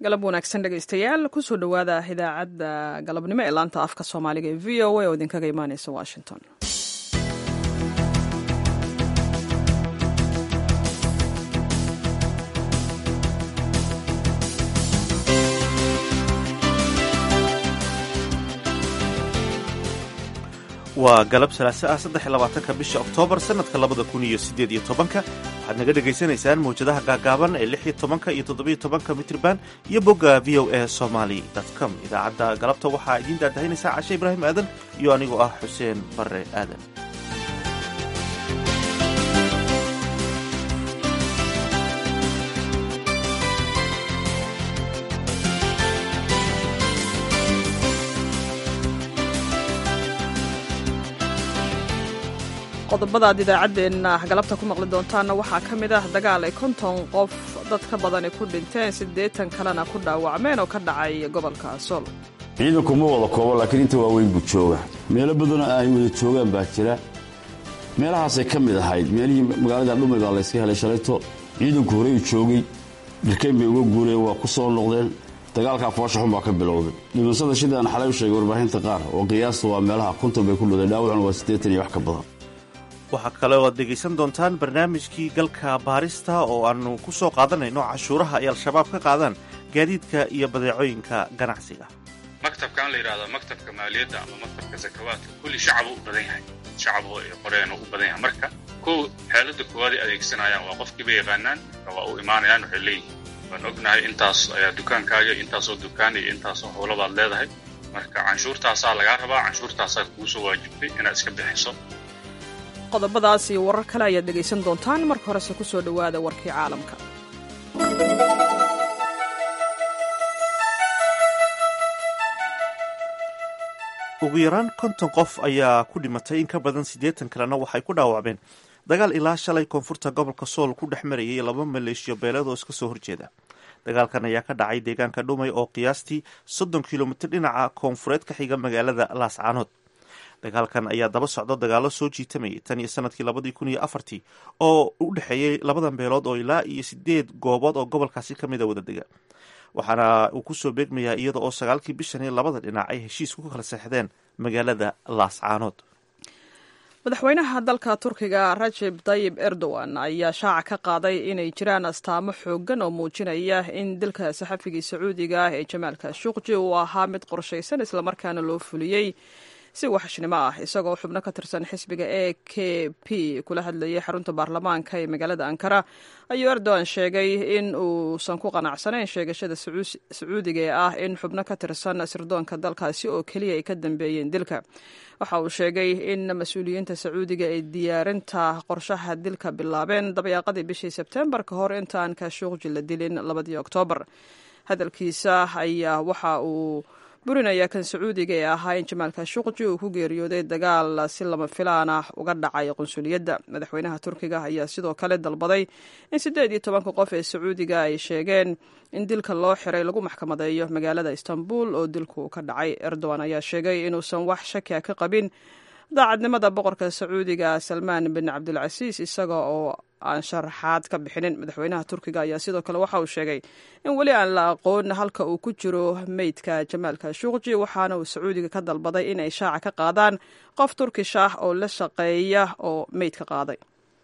galab wanaagsan dhegaystayaal kusoo dhowaada idaacadda galabnimo ee laanta afka soomaaliga ee v o a oo idinkaga imaaneysa washington waa galab salaase ah saddex iyo labaatanka bisha oktoobar sannadka labada kun iyo siddeed iyo tobanka waxaad naga dhegaysanaysaan mawjadaha gaagaaban ee lix iyo tobanka iyo toddobiyo tobanka mitrban iyo bogga v o a somaly com idaacadda galabta waxaa idiin daadahaynaysaa cashe ibraahim aadan iyo anigoo ah xuseen barre aadan qodobada aad idaacaddeenna galabta ku maqli doontaanna waxaa ka mid ah dagaal ay konton qof dad ka badani ku dhinteen siddeetan kalena ku dhaawacmeen oo ka dhacay gobolka sool ciidanku ma wada koobo laakiin inta waaweyn buu jooga meelo badanoo ay wada joogaan baa jira meelahaasay ka mid ahayd meelihii magaalada dhumay baa layska helay shalayto ciidanku horey u joogay dhirkayn bay uga guureen waa ku soo noqdeen dagaalkaa foosha xun baa ka bilowday dhimashada sidaan xalay u sheegay warbaahinta qaar oo qiyaasta waa meelaha konton bay ku dhudeen dhaawacuna waa siddeetan iyo wax ka badan waxaa kale oo aad dhegaysan doontaan barnaamijkii galka baarista oo aannu ku soo qaadanayno cashuuraha ay al-shabaab ka qaadaan gaadiidka iyo badeecooyinka ganacsiga maktabkan la yidhahdo maktabka maaliyadda ama maktabka sakawaadka kulli shacabuu u badan yahay shacaboo ay qoreen u badan yahay marka kow xeeladda koowaad ay adeegsanayaan waa qofkiiba yaqaanaan waa u imaanayaan waxay leeyihiin waan ognahay intaas ayaa dukaankaaga intaasoo dukaan iyo intaasoo howlabaad leedahay marka canshuurtaasaa lagaa rabaa canshuurtaasaa kuu soo waajibtay inaad iska bixiso qodobadaas iyo warar kale ayaad dhegaysan doontaan marka horese ku soo dhowaada warkii caalamka ugu yaraan konton qof ayaa ku dhimatay in ka badan siddeetan kalena waxay ku dhaawacmeen dagaal ilaa shalay koonfurta gobolka sool ku dhex marayay laba maleeshiyo beeleed oo iska soo horjeeda dagaalkan ayaa ka dhacay deegaanka dhumay oo qiyaastii soddon kilomitir dhinaca koonfureed ka xiga magaalada laascaanood dagaalkan ayaa daba socdo dagaalo soo jiitamayay tan iyo sanadkii labadii kun iyo afartii oo u dhexeeyey labadan beelood oo ilaa iyo sideed goobood oo gobolkaasi ka mida wada dega waxaana uu kusoo beegmayaa iyada oo sagaalkii bishani labada dhinac ay heshiis ku kala seexdeen magaalada laascaanood madaxweynaha dalka turkiga rajeb tayib erdogan ayaa shaaca ka qaaday inay jiraan astaamo xoogan oo muujinaya in dilka saxafigii sacuudiga ah ee jamaalka shuqji uu ahaa mid qorshaysan islamarkaana loo fuliyey si waxashnimo ah isagoo xubno ka tirsan xisbiga e k p kula hadlayay xarunta baarlamaanka ee magaalada ankara ayuu erdogan sheegay in uusan ku qanacsanayn sheegashada sacuudiga ee ah in xubno ka tirsan sirdoonka dalkaasi oo keliya ay ka dambeeyeen dilka waxa uu sheegay in mas-uuliyiinta sacuudiga ay diyaarinta qorshaha dilka bilaabeen dabayaaqadii bishii sebtembar ka hor intaan kashuuqji la dilin labadii oktoobar hadalkiisa ayaa waxa uu burinaya kan sacuudiga ee ahaa in jamaal kashuqji uu ku geeriyooday dagaal si lama filaan ah uga dhacay qunsuliyadda madaxweynaha turkiga ayaa sidoo kale dalbaday in siddeed iyo tobanka qof ee sacuudiga ay sheegeen in dilka loo xiray lagu maxkamadeeyo magaalada istanbul oo dilku ka dhacay erdogan ayaa sheegay inuusan wax shakia ka qabin daacadnimada boqorka sacuudiga salmaan bin cabdilcasiis isaga oo aan sharaxaad ka bixinin madaxweynaha turkiga ayaa sidoo kale waxa uu sheegay in weli aan la aqoon halka uu ku jiro meydka jamaalka shuqji waxaana uu sacuudiga ka dalbaday in ay shaaca ka qaadaan qof turkish ah oo la shaqeeya oo meydka qaaday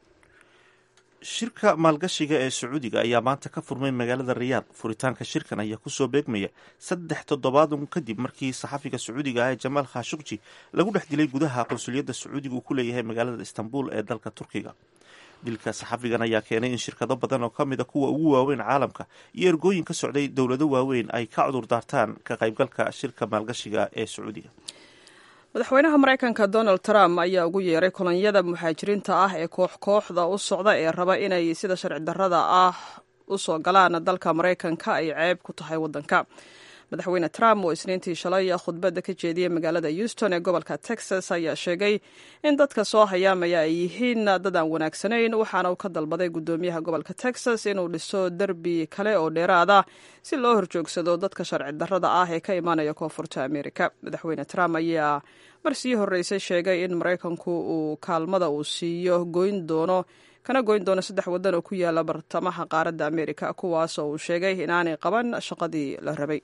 shirka maalgashiga ee sacuudiga ayaa maanta ka furmay magaalada riyaad furitaanka shirkan ayaa kusoo beegmaya saddex toddobaadun kadib markii saxafiga sacuudiga ah ee jamaal khashukji lagu dhex dilay gudaha qunsuliyadda sacuudiga uu ku leeyahay magaalada istanbul ee dalka turkiga dilka saxafigan ayaa keenay in shirkado badan oo ka mid a kuwa ugu waaweyn caalamka iyo ergooyin ka socday dowlado waaweyn ay ka cudur daartaan ka qaybgalka shirka maalgashiga ee sacuudiga madaxweynaha maraykanka donald trump ayaa ugu yeeray kolonyada muhaajiriinta ah ee koox kooxda u socda ee raba inay sida sharci darrada ah u soo galaan dalka maraykanka ay ceeb ku tahay waddanka madaxweyne trump oo isniintii shalay khudbadda ka jeediyey magaalada houston ee gobolka texas ayaa sheegay in dadka soo hayaamaya ay yihiin dad aan wanaagsanayn waxaana uu ka dalbaday guddoomiyaha gobolka texas inuu dhiso derbi kale oo dheeraada si loo horjoogsado dadka sharci darrada ah ee ka imaanaya koonfurta amerika madaxweyne trump ayaa mar sii horreysay sheegay in maraykanku uu kaalmada uu siiyo goyn doono kana goyn doona saddex waddan oo ku yaala bartamaha qaaradda amerika kuwaas oo uu sheegay inaanay qaban shaqadii la rabay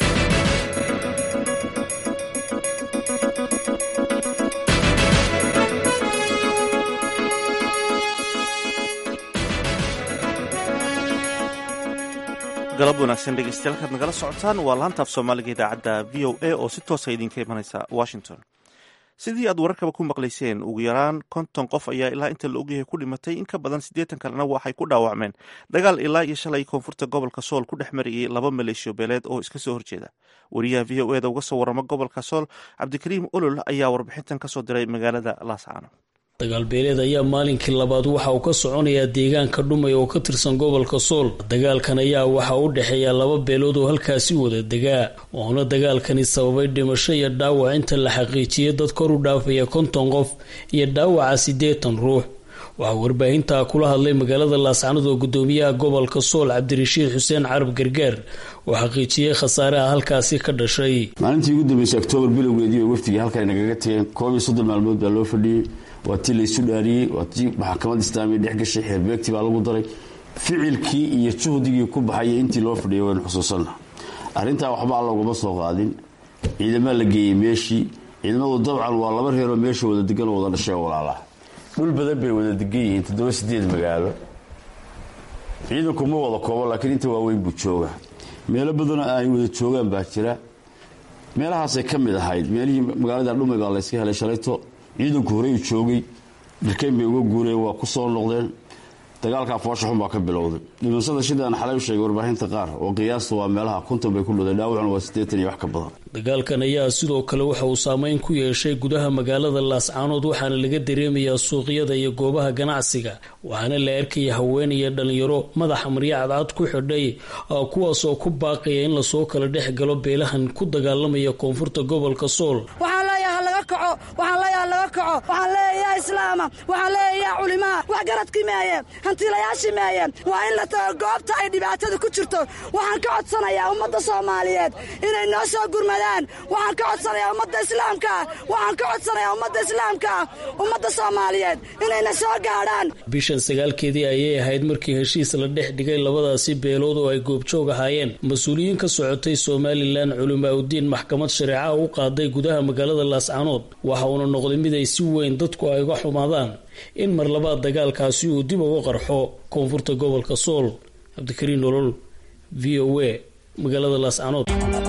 galab wanaagsan dhegeystayaal kaad nagala socotaan waa laantaaf soomaaliga idaacadda v o a oo si toosa idinka imanaysa washington sidii aad wararkaba ku maqlayseen ugu yaraan konton qof ayaa ilaa inta la ogyahay ku dhimatay in ka badan siddeetan kalena waxay ku dhaawacmeen dagaal ilaa iyo shalay koonfurta gobolka sool ku dhex marayay laba maleeshiyo beeleed oo iska soo horjeeda wariyaha v o eda uga soo warrama gobolka sool cabdikariim olol ayaa warbixintan kasoo diray magaalada laascaano dagaalbeeleed ayaa maalinkii labaad waxa uu ka soconayaa deegaanka dhumay oo ka tirsan gobolka sool dagaalkan ayaa waxa u dhexeeya laba beelood oo halkaasi wada degaa wuxuuna dagaalkani sababay dhimasho iyo dhaawac inta la xaqiijiyay dad kor u dhaafaya konton qof iyo dhaawaca siddeetan ruux waxaa warbaahintaa kula hadlay magaalada laascanood oo gudoomiyaha gobolka sool cabdirashiid xuseen carab gargaar oo xaqiijiyey khasaaraha halkaasi ka dhashay maalintii ugu dambeysay oktoobar bilowgeedii wafdigii halkan nagaga tegeen koob iyo soddon maalmood baa loo fadhiyey waa tii laysu dhaariyey waa tii maxkamad islaamiya dhex gashay xeerbeegtii baa lagu daray ficilkii iyo juhdigii ku baxayay intii loo fadhiyay waynu xusuusanna arrintaa waxba alla ugama soo qaadin ciidamaa la geeyey meeshii ciidamadu dabcan waa laba reeroo meesha wada degan oo wada dhashay oo walaalaa dhul badan bay wada degan yihiin toddoba sideed magaalo ciidanku ma wada koobo laakiin inta waaweyn buu jooga meelo badanoo ay wada joogaan baa jira meelahaasay ka mid ahayd meelihii magaalada dhumay baa layska helay shalayto ciidanku horey u joogay dhirkayn bay uga guureen waa ku soo noqdeen dagaalkaa foosha xun baa ka bilowday dhimashada sidaan xalay u sheegay warbaahinta qaar oo qiyaasta waa meelaha konton bay ku dhudeen dhaawacuna waa siddeetan iyo wax ka badan dagaalkan ayaa sidoo kale waxa uu saameyn ku yeeshay gudaha magaalada laascaanood waxaana laga dareemayaa suuqyada iyo goobaha ganacsiga waxaana la arkaya haween iyo dhalinyaro madaxa maryo cadcad ku xidhay kuwaas oo ku baaqaya in lasoo kala dhex galo beelahan ku dagaalamaya koonfurta gobolka sool waxaan leeyaha laga kaco waxaan leeyaha laga kaco waxaan leeyaha islaama waxaan leeyaha culimaa wax garadkii meeye hantiilayaashii meeye waa in la tago goobta ay dhibaatada ku jirto waxaan ka codsanayaa ummadda soomaaliyeed inay noo soo gurmadaan waxaan ka codsanayaa ummadda islaamkaa waxaan ka codsanayaa ummadda islaamkaa ummadda soomaaliyeed inayna soo gaadhaan bishan sagaalkeedii ayay ahayd markii heshiis la dhex dhigay labadaasi beelood oo ay goobjoog ahaayeen mas-uuliyiin ka socotay somalilan culimaa udiin maxkamad shareecaha u qaaday gudaha magaalada laascaanood waxa uuna noqday mid ay si weyn dadku ay uga xumaadaan in mar labaad dagaalkaasi uu dib uga qarxo koonfurta gobolka sool cabdikariin nolol v o a magaalada laascaanood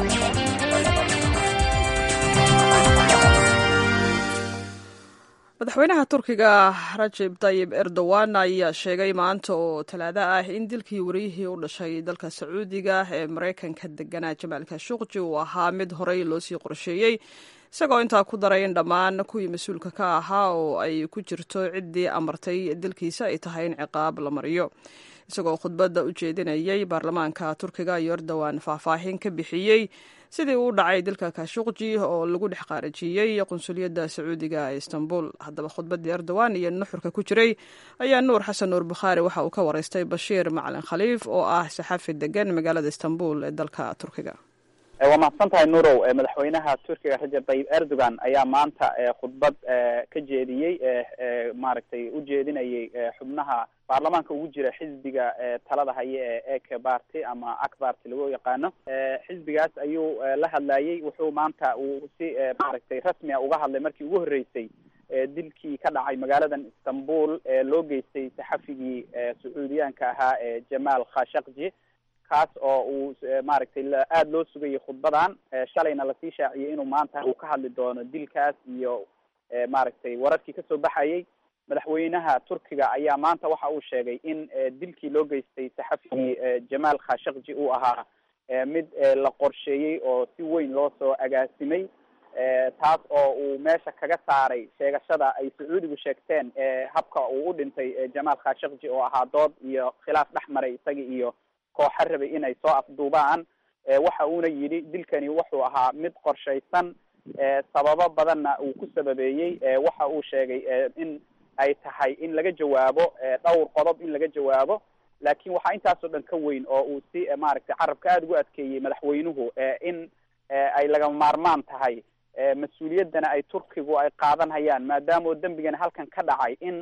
madaxweynaha turkiga rajeb tayib erdogan ayaa sheegay maanta oo talaado ah in dilkii wariyihii u dhashay dalka sacuudiga ee maraykanka deganaa jamaal kashuqji uu ahaa mid horey loosii qorsheeyey isagoo intaa ku daray in dhammaan kuwii mas-uulka ka ahaa oo ay ku jirto ciddii amartay dilkiisa ay tahay in ciqaab la mariyo isagoo khudbadda u jeedinayay baarlamaanka turkiga iyo erdogan faahfaahin ka bixiyey sidii uu dhacay dilka kashuqji oo lagu dhex qaarajiyey qunsuliyadda sacuudiga ee istanbul haddaba khudbaddii erdogan iyo nuxurka ku jiray ayaa nuur xasan nuur bukhaari waxa uu ka waraystay bashiir macalin khaliif oo ah saxafi degan magaalada istanbul ee dalka turkiga waa mahadsan tahay nurow madaxweynaha turkiga rajab tayib erdogan ayaa maanta khudbad ka jeediyey maaragtay u jeedinayay xubnaha baarlamaanka ugu jira xisbiga talada haya ee eke barty ama akbarty lagu yaqaano xisbigaas ayuu la hadlayey wuxuu maanta uu si maaragtay rasmi a uga hadlay markii ugu horreysay dilkii ka dhacay magaaladan istanbul ee loo geystay saxafigii sacuudiyaanka ahaa ee jamaal khashakji kaas oo uu maaragtay aada loo sugayay khudbadan shalayna lasii shaaciyey inuu maanta uu ka hadli doono dilkaas iyo maaragtay wararkii kasoo baxayay madaxweynaha turkiga ayaa maanta waxa uu sheegay in dilkii loo geystay saxafigii jamaal khashakji uu ahaa mid la qorsheeyey oo si weyn loo soo agaasimay taas oo uu meesha kaga saaray sheegashada ay sacuudigu sheegteen habka uu u dhintay jamaal khashakji oo ahaa dood iyo khilaaf dhex maray isaga iyo kooxa rabay inay soo afduubaan waxa uuna yidhi dilkani wuxuu ahaa mid qorshaysan sababo badanna uu ku sababeeyey waxa uu sheegay in ay tahay in laga jawaabo dhowr qodob in laga jawaabo laakiin waxaa intaasoo dhan ka weyn oo uu si maaragtay carabka aada ugu adkeeyey madaxweynuhu in ay lagama maarmaan tahay mas-uuliyaddana ay turkigu ay qaadanhayaan maadaama oo dembigana halkan ka dhacay in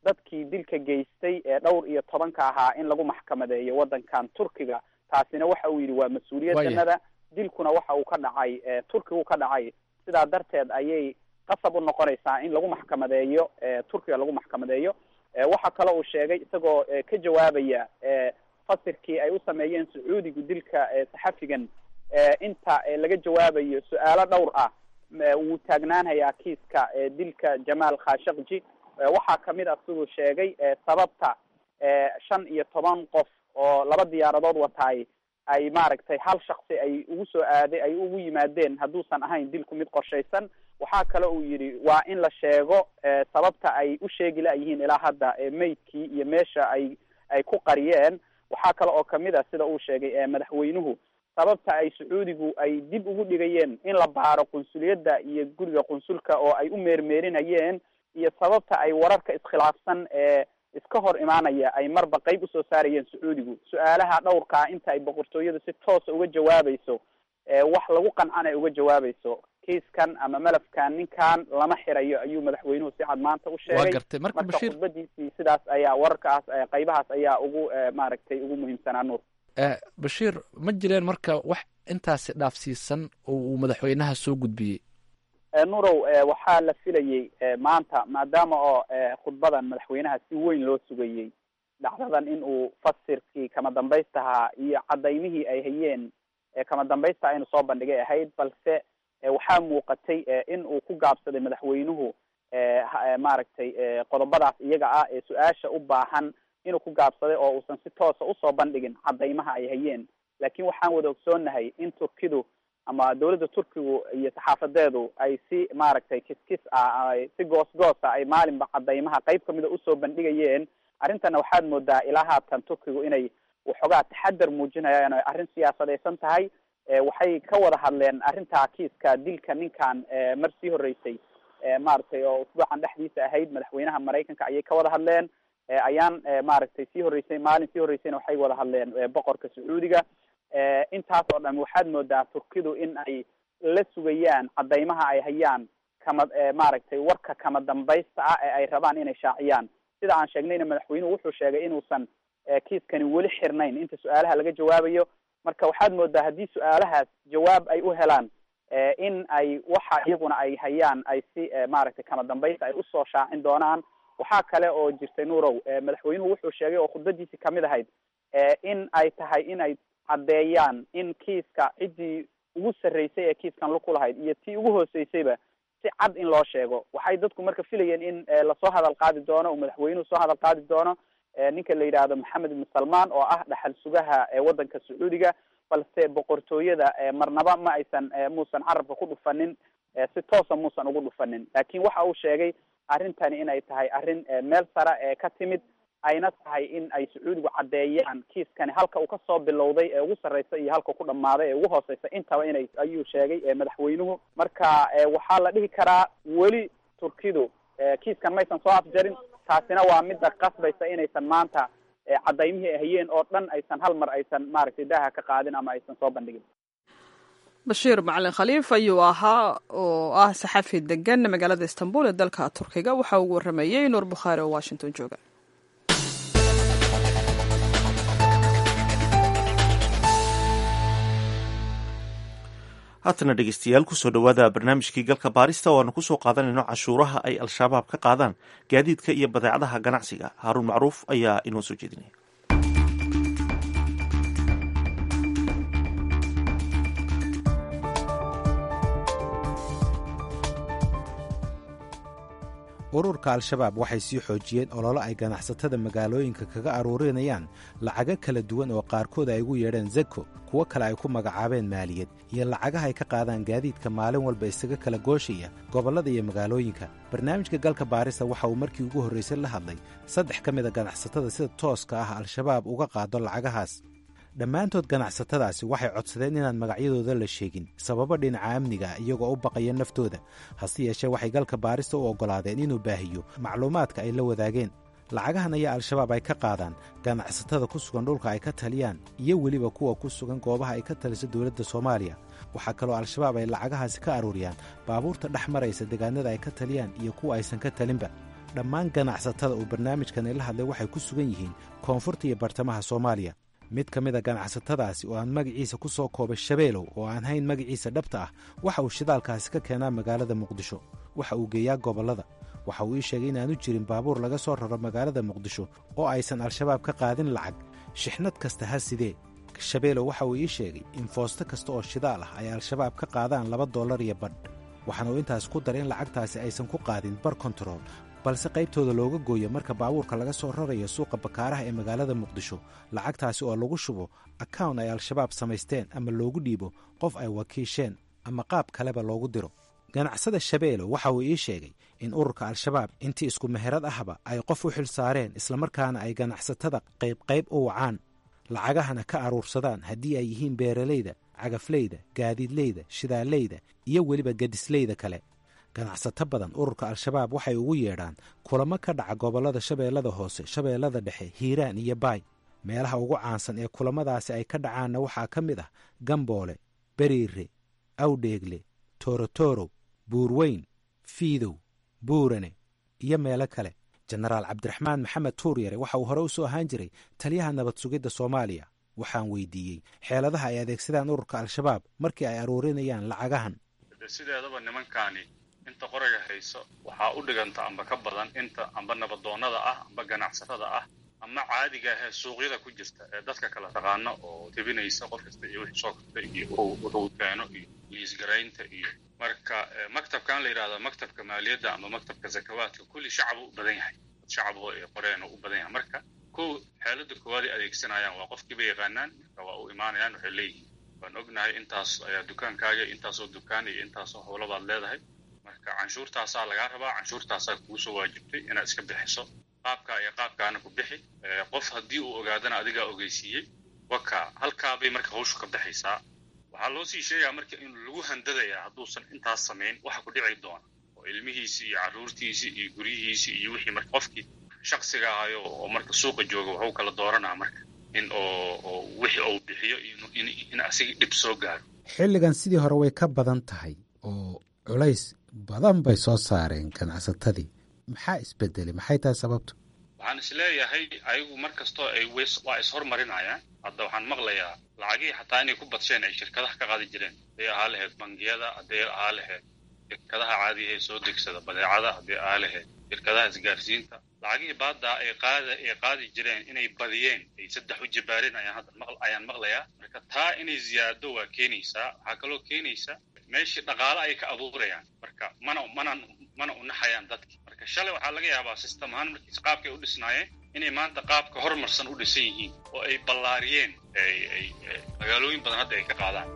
dadkii dilka geystay ee dhowr iyo tobanka ahaa in lagu maxkamadeeyo waddankan turkiga taasina waxa uu yidhi waa mas-uuliyaddanada dilkuna waxa uu ka dhacay turkigu ka dhacay sidaa darteed ayay qasab u noqonaysaa in lagu maxkamadeeyo turkiga lagu maxkamadeeyo waxaa kale uu sheegay isagoo ka jawaabaya fasirkii ay u sameeyeen sacuudigu dilka saxafigan inta laga jawaabayo su-aalo dhowr ah wuu taagnaanhayaa kiiska dilka jamaal khashakji waxaa kamid ah siduu sheegay sababta shan iyo toban qof oo laba diyaaradood wataay ay maaragtay hal shaksi ay ugu soo aaday ay ugu yimaadeen hadduusan ahayn dilku mid qorshaysan waxaa kale uu yidhi waa in la sheego sababta ay u sheegi la-yihiin ilaa hadda meydkii iyo meesha ay ay ku qariyeen waxaa kale oo kamid ah sida uu sheegay madaxweynuhu sababta ay sacuudigu ay dib ugu dhigayeen in la baaro qunsuliyadda iyo guriga qunsulka oo ay u meermeerinayeen iyo sababta ay wararka iskhilaafsan ee iska hor imaanaya ay marba qeyb usoo saarayeen sacuudigu su-aalaha dhowrkaa inta ay boqortooyadu si toosa uga jawaabayso wax lagu qancan ay uga jawaabayso kiiskan ama malafkan ninkan lama xirayo ayuu madaxweynuhu si cad maanta u sheegay gartay marka marka bashiir khudbadiisii sidaas ayaa wararkaas qaybahaas ayaa ugu maaragtay ugu muhiimsanaa nuur bashiir ma jireen marka wax intaasi dhaafsiisan oo uu madaxweynaha soo gudbiyey nurow waxaa la filayey maanta maadaama oo khudbadan madaxweynaha si weyn loo sugayey dhacdadan in uu fasirkii kama dambaystahaa iyo cadaymihii ay hayeen kama dambaysta aynu soo bandhigay ahayd balse waxaa muuqatay in uu ku gaabsaday madaxweynuhu maaragtay qodobadaas iyaga ah ee su-aasha u baahan inuu ku gaabsaday oo uusan si toosa usoo bandhigin cadaymaha ay hayeen laakiin waxaan wada ogsoonahay in turkidu ama dawladda turkigu iyo saxaafadeedu ay si maaragtay kiskis ah si goos goosa ay maalinba cadaymaha qeyb kamida usoo bandhigayeen arrintana waxaad moodaa ilaa haatan turkigu inay waxoogaa taxadar muujinayaan o arrin siyaasadaysan tahay waxay ka wada hadleen arrintaa kiiska dilka ninkan mar sii horeysay maaragtay oo usbuucan dhexdiisa ahayd madaxweynaha maraykanka ayay ka wada hadleen ayaan maaragtay sii horeysay maalin sii horeysayna waxay wada hadleen boqorka sacuudiga intaas oo dhan waxaad moodaa turkidu in ay la sugayaan cadaymaha ay hayaan kama maaragtay warka kama dambaysta ah ee ay rabaan inay shaaciyaan sida aan sheegnayna madaxweynuhu wuxuu sheegay inuusan kiiskani weli xirnayn inta su-aalaha laga jawaabayo marka waxaad moodaa haddii su-aalahaas jawaab ay u helaan in ay waxa iyaguna ay hayaan ay si maaragtay kama dambaysta ay usoo shaacin doonaan waxaa kale oo jirtay nurow madaxweynuhu wuxuu sheegay oo khudbadiisii kamid ahayd in ay tahay in ay caddeeyaan in kiiska ciddii ugu sarreysay ee kiiskan luku lahayd iyo tii ugu hooseysayba si cad in loo sheego waxay dadku marka filayeen in lasoo hadal qaadi doono oo madaxweynuhu soo hadal qaadi doono ninka la yidhaahdo maxamed ibn salman oo ah dhaxal sugaha waddanka sacuudiga balse boqortooyada marnaba ma aysan muusan carabka ku dhufanin si toosa muusan ugu dhufanin laakiin waxa uu sheegay arrintani inay tahay arrin meel sare ee ka timid ayna tahay in ay sacuudigu caddeeyaan kiiskani halka uu kasoo bilowday ee ugu sarreysa iyo halka ku dhammaaday ee ugu hooseysa intaba inay ayuu sheegay madaxweynuhu marka waxaa la dhihi karaa weli turkidu kiiskan maysan soo afjarin taasina waa midda qasbaysa inaysan maanta cadaymihii ay hayeen oo dhan aysan hal mar aysan maaragtay daaha ka qaadin ama aysan soo bandhigin bashiir macalin khaliif ayuu ahaa oo ah saxafi degan magaalada istanbul ee dalka turkiga waxa uu waramayey nuur bukhaari oo washington jooga haatana dhegeystayaal kusoo dhowaada barnaamijkii galka baarista oo aanu kusoo qaadanayno cashuuraha ay al-shabaab ka qaadaan gaadiidka iyo badeecadaha ganacsiga haaruun macruuf ayaa inoo soo jeedinaya ururka al-shabaab waxay sii xoojiyeen ololo ay ganacsatada magaalooyinka kaga aruurinayaan lacago kala duwan oo qaarkood ay ugu yeedheen zako kuwo kale ay ku magacaabeen maaliyad iyo lacagaha ay ka qaadaan gaadiidka maalin walba isaga kala gooshaya gobollada iyo magaalooyinka barnaamijka galka baarista waxa uu markii ugu horraysay la hadlay saddex ka mida ganacsatada sida tooska ah al-shabaab uga qaado lacagahaas dhammaantood ganacsatadaasi waxay codsadeen inaan magacyadooda la sheegin sababo dhinaca amniga ah iyagoo u baqaya naftooda hase yeeshee waxay galka baarista u oggolaadeen inuu baahiyo macluumaadka ay la wadaageen lacagahan ayaa al-shabaab ay ka qaadaan ganacsatada ku sugan dhulka ay ka taliyaan iyo weliba kuwa ku sugan goobaha ay ka taliso dowladda soomaaliya waxaa kaloo al-shabaab ay lacagahaasi ka aruuriyaan baabuurta dhex maraysa deegaanada ay ka taliyaan iyo kuwa aysan ka talinba dhammaan ganacsatada uu barnaamijkani la hadlay waxay ku sugan yihiin koonfurta iyo bartamaha soomaaliya mid ka mida ganacsatadaasi oo aan magaciisa ku soo koobay shabeelow oo aan hayn magaciisa dhabta ah waxa uu shidaalkaasi ka keenaa magaalada muqdisho waxa uu geeyaa gobollada waxa uu ii sheegay inaanu jirin baabuur laga soo raro magaalada muqdisho oo aysan al-shabaab ka qaadin lacag shixnad kasta ha sidee shabeelow waxa uu ii sheegay in foosto kasta oo shidaal ah ay al-shabaab ka qaadaan laba dollar iyo badh waxaana uu intaas ku daray in lacagtaasi aysan ku qaadin bar kontarool balse qaybtooda looga gooyo marka baabuurka laga soo rarayo suuqa bakaaraha ee magaalada muqdisho lacagtaasi oo lagu shubo akawn ay al-shabaab samaysteen ama loogu dhiibo qof ay wakiisheen ama qaab kaleba loogu diro ganacsada shabeelow waxa uu ii sheegay in ururka al-shabaab intii isku meherad ahba ay qof u xil saareen islamarkaana ay ganacsatada qaybqayb u wacaan lacagahana ka aruursadaan haddii ay yihiin beeralayda cagafleyda gaadiidleyda shidaaleyda iyo weliba gadisleyda kale ganacsato badan ururka al-shabaab waxay ugu yeedhaan kulamo ka dhaca gobollada shabeellada hoose shabeellada dhexe hiiraan iyo baay meelaha ugu caansan ee kulamadaasi ay ka dhacaanna waxaa ka mid ah gamboole beriire awdheegle toorotorow buurweyn fiidow buurane iyo meelo kale jenaraal cabdiraxmaan maxamed tuuryare waxa uu hore u soo ahaan jiray taliyaha nabad sugidda soomaaliya waxaan weydiiyey xeeladaha ay adeegsadaan ururka al-shabaab markii ay aruurinayaan lacagahan sideedaba nimankaani inta qorayga hayso waxaa u dhiganta amba ka badan inta amba nabadoonnada ah amba ganacsatada ah ama caadiga ahee suuqyada ku jirta ee dadka kala taqaano oo tebinaysa qof kasta iyo wixii soo karta iyo wuxuu keeno iyo liisgaraynta iyo marka maktabkan la yidhahdo maktabka maaliyadda ama maktabka zakawaadka kulli shacab u badan yahay shacaboo ee qoreen u badan yahay marka kow xeelada koowaad ay adeegsanayaan waa qofkiiba yaqaanaan marka waa u imaanayaan waxay leeyihiin waan ognahay intaas ayaa dukaankaaga intaasoo dukaan iyo intaasoo howlabaad leedahay marka canshuurtaasaa lagaa rabaa canshuurtaasaa kugu soo waajibtay inaad iska bixiso qaabkaa iyo qaabkaana ku bixi qof haddii uu ogaadana adigaa ogeysiiyey waka halkaabay marka hawshu ka baxaysaa waxaa loo sii sheegaa marka in lagu handadayaa hadduusan intaas samayn waxa ku dhici doona oo ilmihiisii iyo carruurtiisii iyo guryihiisii iyo wixii marka qofkii shaksiga ahayo oo marka suuqa jooga waxuu kala dooranaa marka in oo wixii uu bixiyo in asiga dhib soo gaaro xilligan sidii hore way ka badan tahay oo culays badan bay soo saareen ganacsatadii maxaa isbedelay maxay tahay sababtu waxaan isleeyahay ayagu mar kastoo ay waa ishormarinayaan hadda waxaan maqlayaa lacagihii xataa inay ku badsheen ay shirkadaha ka qaadi jireen hadday ahaa lahayd bangiyada hadday ahaa lahayd shirkadaha caadiga ee soo degsada badeecada hadday ahaa lahayd shirkadaha isgaarsiinta lacagihii baaddaa ay qaada ay qaadi jireen inay badiyeen ay saddex u jibaareen ayaan hadda maq ayaan maqlayaa marka taa inay ziyaado waa keenaysaa waxaa kaloo keenaysaa meeshii dhaqaale ay ka abuurayaan marka mana mana mana unaxayaan dadki marka shalay waxaa laga yaabaa system ahaan markiis qaabkay u dhisnaayeen inay maanta qaabka horumarsan u dhisan yihiin oo ay ballaariyeen ay magaalooyin badan hadda ay ka qaadaan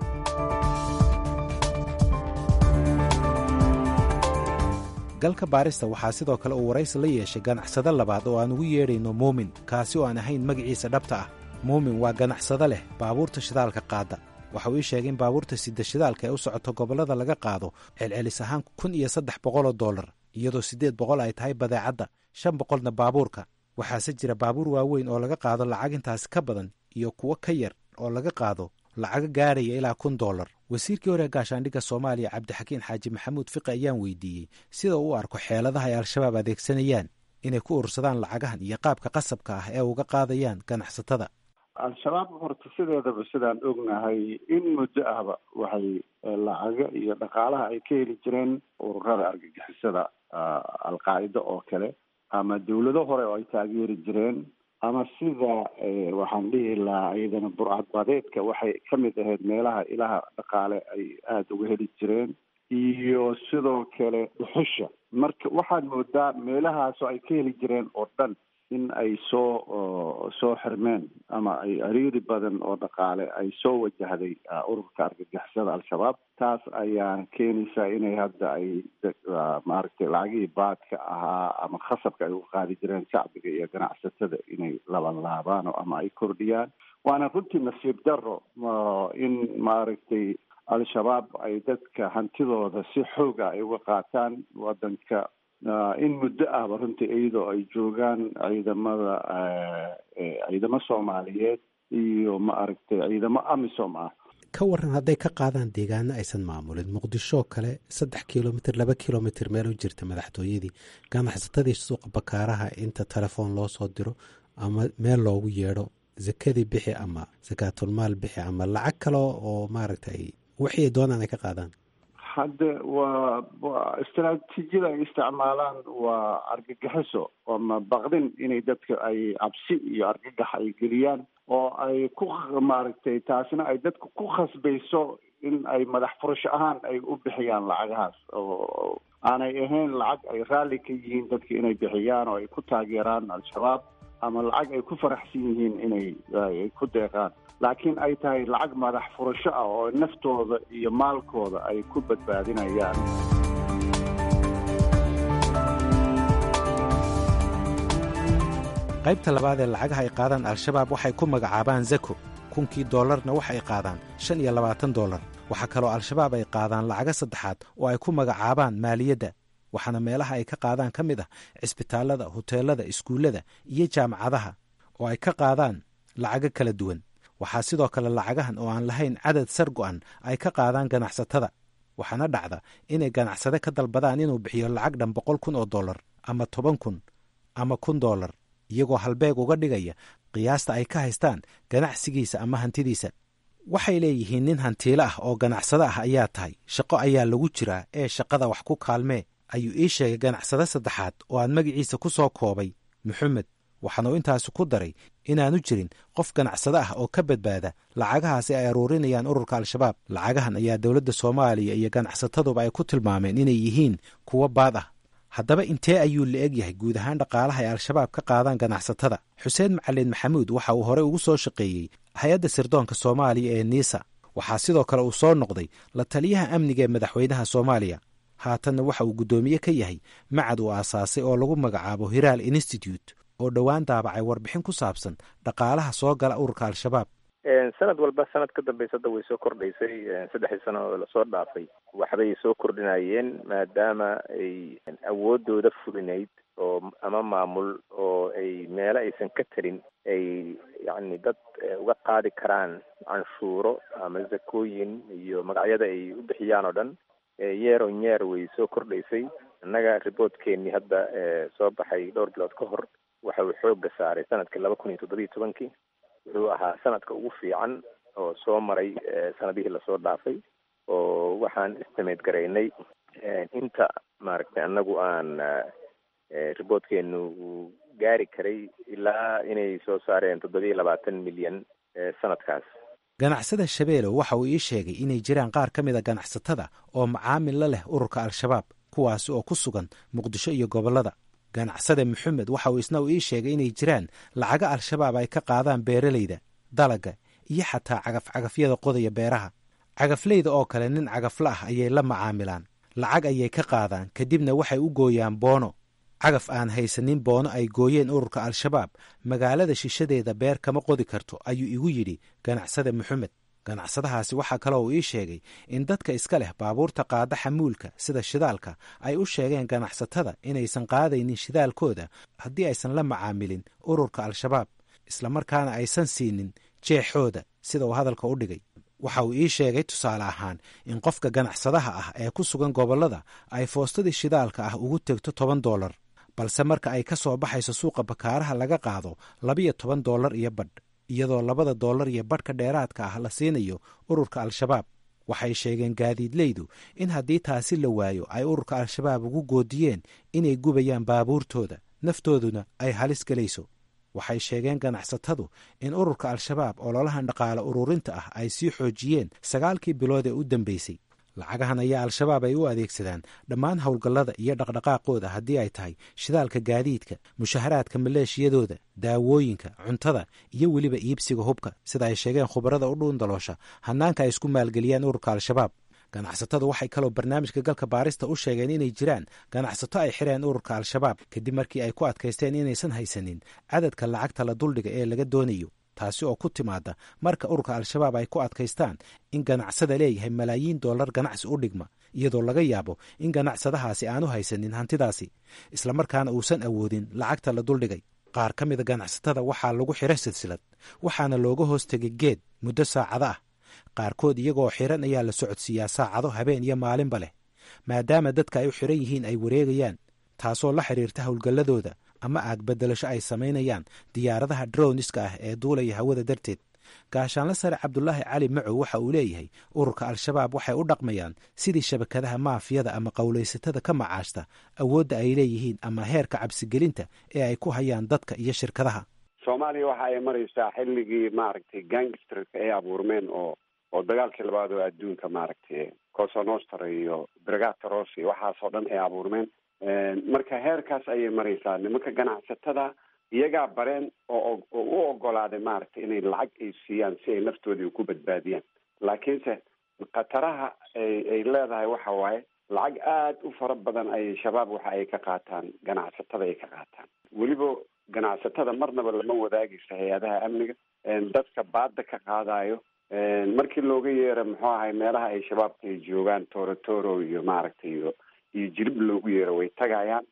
galka baarista waxaa sidoo kale uu waraysi la yeeshay ganacsado labaad oo aan ugu yeedhayno muumin kaasi oo aan ahayn magaciisa dhabta ah muumin waa ganacsado leh baabuurta shidaalka qaada waxa uu ii sheegay in baabuurta sida shidaalka ee u socoto gobollada laga qaado celcelis ahaan kun iyo saddex boqoloo dollar iyadoo siddeed boqol ay tahay badeecadda shan boqolna baabuurka waxaase jira baabuur waaweyn oo laga qaado lacag intaasi ka badan iyo kuwo ka yar oo laga qaado lacago gaaraya ilaa kun dollar wasiirkii hore gaashaandhigga soomaaliya cabdixakiin xaaji maxamuud fiqi ayaan weydiiyey sida uu u arko xeeladaha ay al-shabaab adeegsanayaan inay ku urursadaan lacagahan iyo qaabka qasabka ah ee uga qaadayaan ganacsatada al-shabaab horta sideedaba sidaan ognahay in muddo ahba waxay lacago iyo dhaqaalaha ay ka heli jireen ururada argagixisada al-qaacida oo kale ama dawlado hore oo ay taageeri jireen ama sida waxaan dhihi lahaa iyadana burcadbadeedka waxay ka mid ahayd meelaha ilaha dhaqaale ay aada uga heli jireen iyo sidoo kale dhuxusha marka waxaad moodaa meelahaasoo ay ka heli jireen oo dhan in ay soo soo xirmeen ama ay ariiri badan oo dhaqaale ay soo wajahday ururka argagixisada al-shabaab taas ayaa keenaysaa inay hadda ay maaragtay lacagihii baadka ahaa ama khasabka ay u qaadi jireen shacbiga iyo ganacsatada inay labanlaabaan ama ay kordhiyaan waana runtii nasiib daro in maaragtay al-shabaab ay dadka hantidooda si xooga ay uga qaataan wadanka in muddo ahba runtii iyadoo ay joogaan ciidamada ciidamo soomaaliyeed iyo ma aragtay ciidamo amisom ah ka waran hadday ka qaadaan deegaano aysan maamulin muqdishoo kale saddex kilomitr laba kilomitr meel u jirta madaxtooyadii ganacsatadii suuqa bakaaraha inta telefoon loo soo diro ama meel loogu yeedho zakadii bixi ama sakaatulmaal bixi ama lacag kale oo maaragtay wixii ay doonaan ay ka qaadaan hadde waa waa istaraatiijiyada ay isticmaalaan waa argagixiso ama baqdin inay dadka ay cabsi iyo argagax ay geliyaan oo ay ku maaragtay taasina ay dadka ku khasbayso in ay madax furasho ahaan ay u bixiyaan lacagahaas oo aanay ahayn lacag ay raalli ka yihiin dadka inay bixiyaan oo ay ku taageeraan al-shabaab ama lacag ay ku faraxsan yihiin inay ay ku deeqaan laakiin ay tahay lacag madax furasho ah oo naftooda iyo maalkooda ay ku badbaadinayaan qaybta labaad ee lacagaha ay qaadaan al-shabaab waxay ku magacaabaan zako kunkii dollarna waxa ay qaadaan shan iyo labaatan dollar waxaa kaloo al-shabaab ay qaadaan lacago saddexaad oo ay ku magacaabaan maaliyadda waxaana meelaha ay ka qaadaan ka mid ah cisbitaallada huteelada iskuullada iyo jaamacadaha oo ay ka qaadaan lacago kala duwan waxaa sidoo kale lacagahan oo aan lahayn cadad sar go'an ay ka qaadaan ganacsatada waxaana dhacda inay ganacsade ka dalbadaan inuu bixiyo lacag dhan boqol kun oo dollar ama toban kun ama kun dollar iyagoo halbeeg uga dhigaya qiyaasta ay ka haystaan ganacsigiisa ama hantidiisa waxay leeyihiin nin hantiilo ah oo ganacsado ah ayaa tahay shaqo ayaa lagu jiraa ee shaqada wax ku kaalmee ayuu ii sheegay ganacsade saddexaad oo aan magaciisa ku soo koobay maxamed waxaanuu intaasi ku daray inaanu jirin qof ganacsado ah oo ka badbaada lacagahaasi ay aruurinayaan ururka al-shabaab lacagahan ayaa dowladda soomaaliya iyo ganacsataduba ay ku tilmaameen inay yihiin kuwo baad ah haddaba intee ayuu la eg yahay guud ahaan dhaqaalaha ay al-shabaab ka qaadaan ganacsatada xuseen macalin maxamuud waxa uu horey ugu soo shaqeeyey hay-adda sirdoonka soomaaliya ee niisa waxaa sidoo kale uu soo noqday la taliyaha amniga ee madaxweynaha soomaaliya haatanna waxa uu guddoomiye ka yahay macad uu aasaasay oo lagu magacaabo hiraal institute oo dhowaan daabacay warbixin ku saabsan dhaqaalaha soo gala ururka al-shabaab sanad walba sanad ka dambaysa hadda way soo kordhaysay saddexdii sano oo lasoo dhaafay waxbay soo kordhinayeen maadaama ay awoodooda fulinayd oo ama maamul oo ay meelo aysan ka tarin ay yacni dad uga qaadi karaan canshuuro ama zakooyin iyo magacyada ay u bixiyaan oo dhan yeer on yeer way soo kordhaysay innaga riboortkeenii hadda soo baxay dhowr bilood ka hor waxa uu xoogga saaray sanadkii laba kun iyo toddobiyo tobankii wuxuu ahaa sanadka ugu fiican oo soo maray sanadihii lasoo dhaafay oo waxaan istimeed garaynay inta maaragtay annagu aan riboortkeenu uu gaari karay ilaa inay soo saareen toddobiyo labaatan milyan sanadkaas ganacsada shabeelow waxa uu ii sheegay inay jiraan qaar ka mida ganacsatada oo macaamil la leh ururka al-shabaab kuwaasi oo ku sugan muqdisho iyo gobollada ganacsade maxamed waxa uu isna uu ii sheegay inay jiraan lacago al-shabaab ay ka qaadaan beeralayda dalaga iyo xataa cagafcagafyada qodaya beeraha cagafleyda oo kale nin cagafla ah ayay la macaamilaan lacag ayay ka qaadaan kadibna waxay u gooyaan boono cagaf aan haysanin boono ay gooyeen ururka al-shabaab magaalada shishadeeda beer kama qodi karto ayuu igu yidhi ganacsade maxamed ganacsadahaasi waxaa kaloo uu ii sheegay in dadka iska leh baabuurta qaada xamuulka sida shidaalka ay u sheegeen ganacsatada inaysan qaadaynin shidaalkooda haddii aysan la macaamilin ururka al-shabaab islamarkaana aysan siinin jeexooda sida uu hadalka u dhigay waxa uu ii sheegay tusaale ahaan in qofka ganacsadaha ah ee ku sugan gobollada ay foostadii shidaalka ah ugu tegto toban dollar balse marka ay ka soo baxayso suuqa bakaaraha laga qaado labiyo toban dollar iyo badh iyadoo labada dollar iyo badhka dheeraadka ah la siinayo ururka al-shabaab waxay sheegeen gaadiidleydu in haddii taasi la waayo ay ururka al-shabaab ugu goodiyeen inay gubayaan baabuurtooda naftooduna ay halis gelayso waxay sheegeen ganacsatadu in ururka al-shabaab ololahan dhaqaale ururinta ah ay sii xoojiyeen sagaalkii bilood ee u dambeysay lacagahan ayaa al-shabaab ay u adeegsadaan dhammaan howlgallada iyo dhaqdhaqaaqooda haddii ay tahay shidaalka gaadiidka mushaharaadka maleeshiyadooda daawooyinka cuntada iyo weliba iibsiga hubka sida ay sheegeen khubarada u dhuundaloosha hannaanka ay isku maalgeliyaan ururka al-shabaab ganacsatadu waxay kaloo barnaamijka galka baarista u sheegeen inay jiraan ganacsato ay xireen ururka al-shabaab kadib markii ay ku adkaysteen inaysan haysanin cadadka lacagta la duldhiga ee laga doonayo taasi oo ku timaada marka ururka al-shabaab ay ku adkaystaan in ganacsada leeyahay malaayiin dollar ganacsi u dhigma iyadoo laga yaabo in ganacsadahaasi aanu haysanin hantidaasi islamarkaana uusan awoodin lacagta la duldhigay qaar ka mida ganacsatada waxaa lagu xira silsilad waxaana looga hoos tegay geed muddo saacado ah qaarkood iyagoo xiran ayaa la socodsiiyaa saacado habeen iyo maalinba leh maadaama dadka ay u xiran yihiin ay wareegayaan taasoo la xidhiirta howlgalladooda ama aagbedelasho ay samaynayaan diyaaradaha droniska ah ee duulaya hawada darteed gaashaanle sare cabdulaahi cali macow waxa uu leeyahay ururka al-shabaab waxay u dhaqmayaan sidii shabakadaha maafiyada ama qowlaysatada ka macaashta awoodda ay leeyihiin ama heerka cabsigelinta ee ay ku hayaan dadka iyo shirkadaha soomaaliya waxa ay maraysaa xilligii maaragtay gangsterka ay abuurmeen oo oo dagaalkii labaad oo adduunka maaragtay cosa nostra iyo brigata rossi waxaasoo dhan ay abuurmeen marka heerkaas ayay maraysaa nimanka ganacsatada iyagaa bareen oo oo u ogolaaday maaragtay inay lacag ay siiyaan si ay naftoodii ku badbaadiyaan laakiinse khataraha ay ay leedahay waxa waaye lacag aada u fara badan ayay shabaab waxa ay ka qaataan ganacsatada ay ka qaataan weliba ganacsatada marnaba lama wadaagaysa hay-adaha amniga dadka baada ka qaadayo markii looga yeero muxuu ahay meelaha ay shabaabka ay joogaan torotoro iyo maaragtay iyo iyo jirib loogu yeero way tagayaan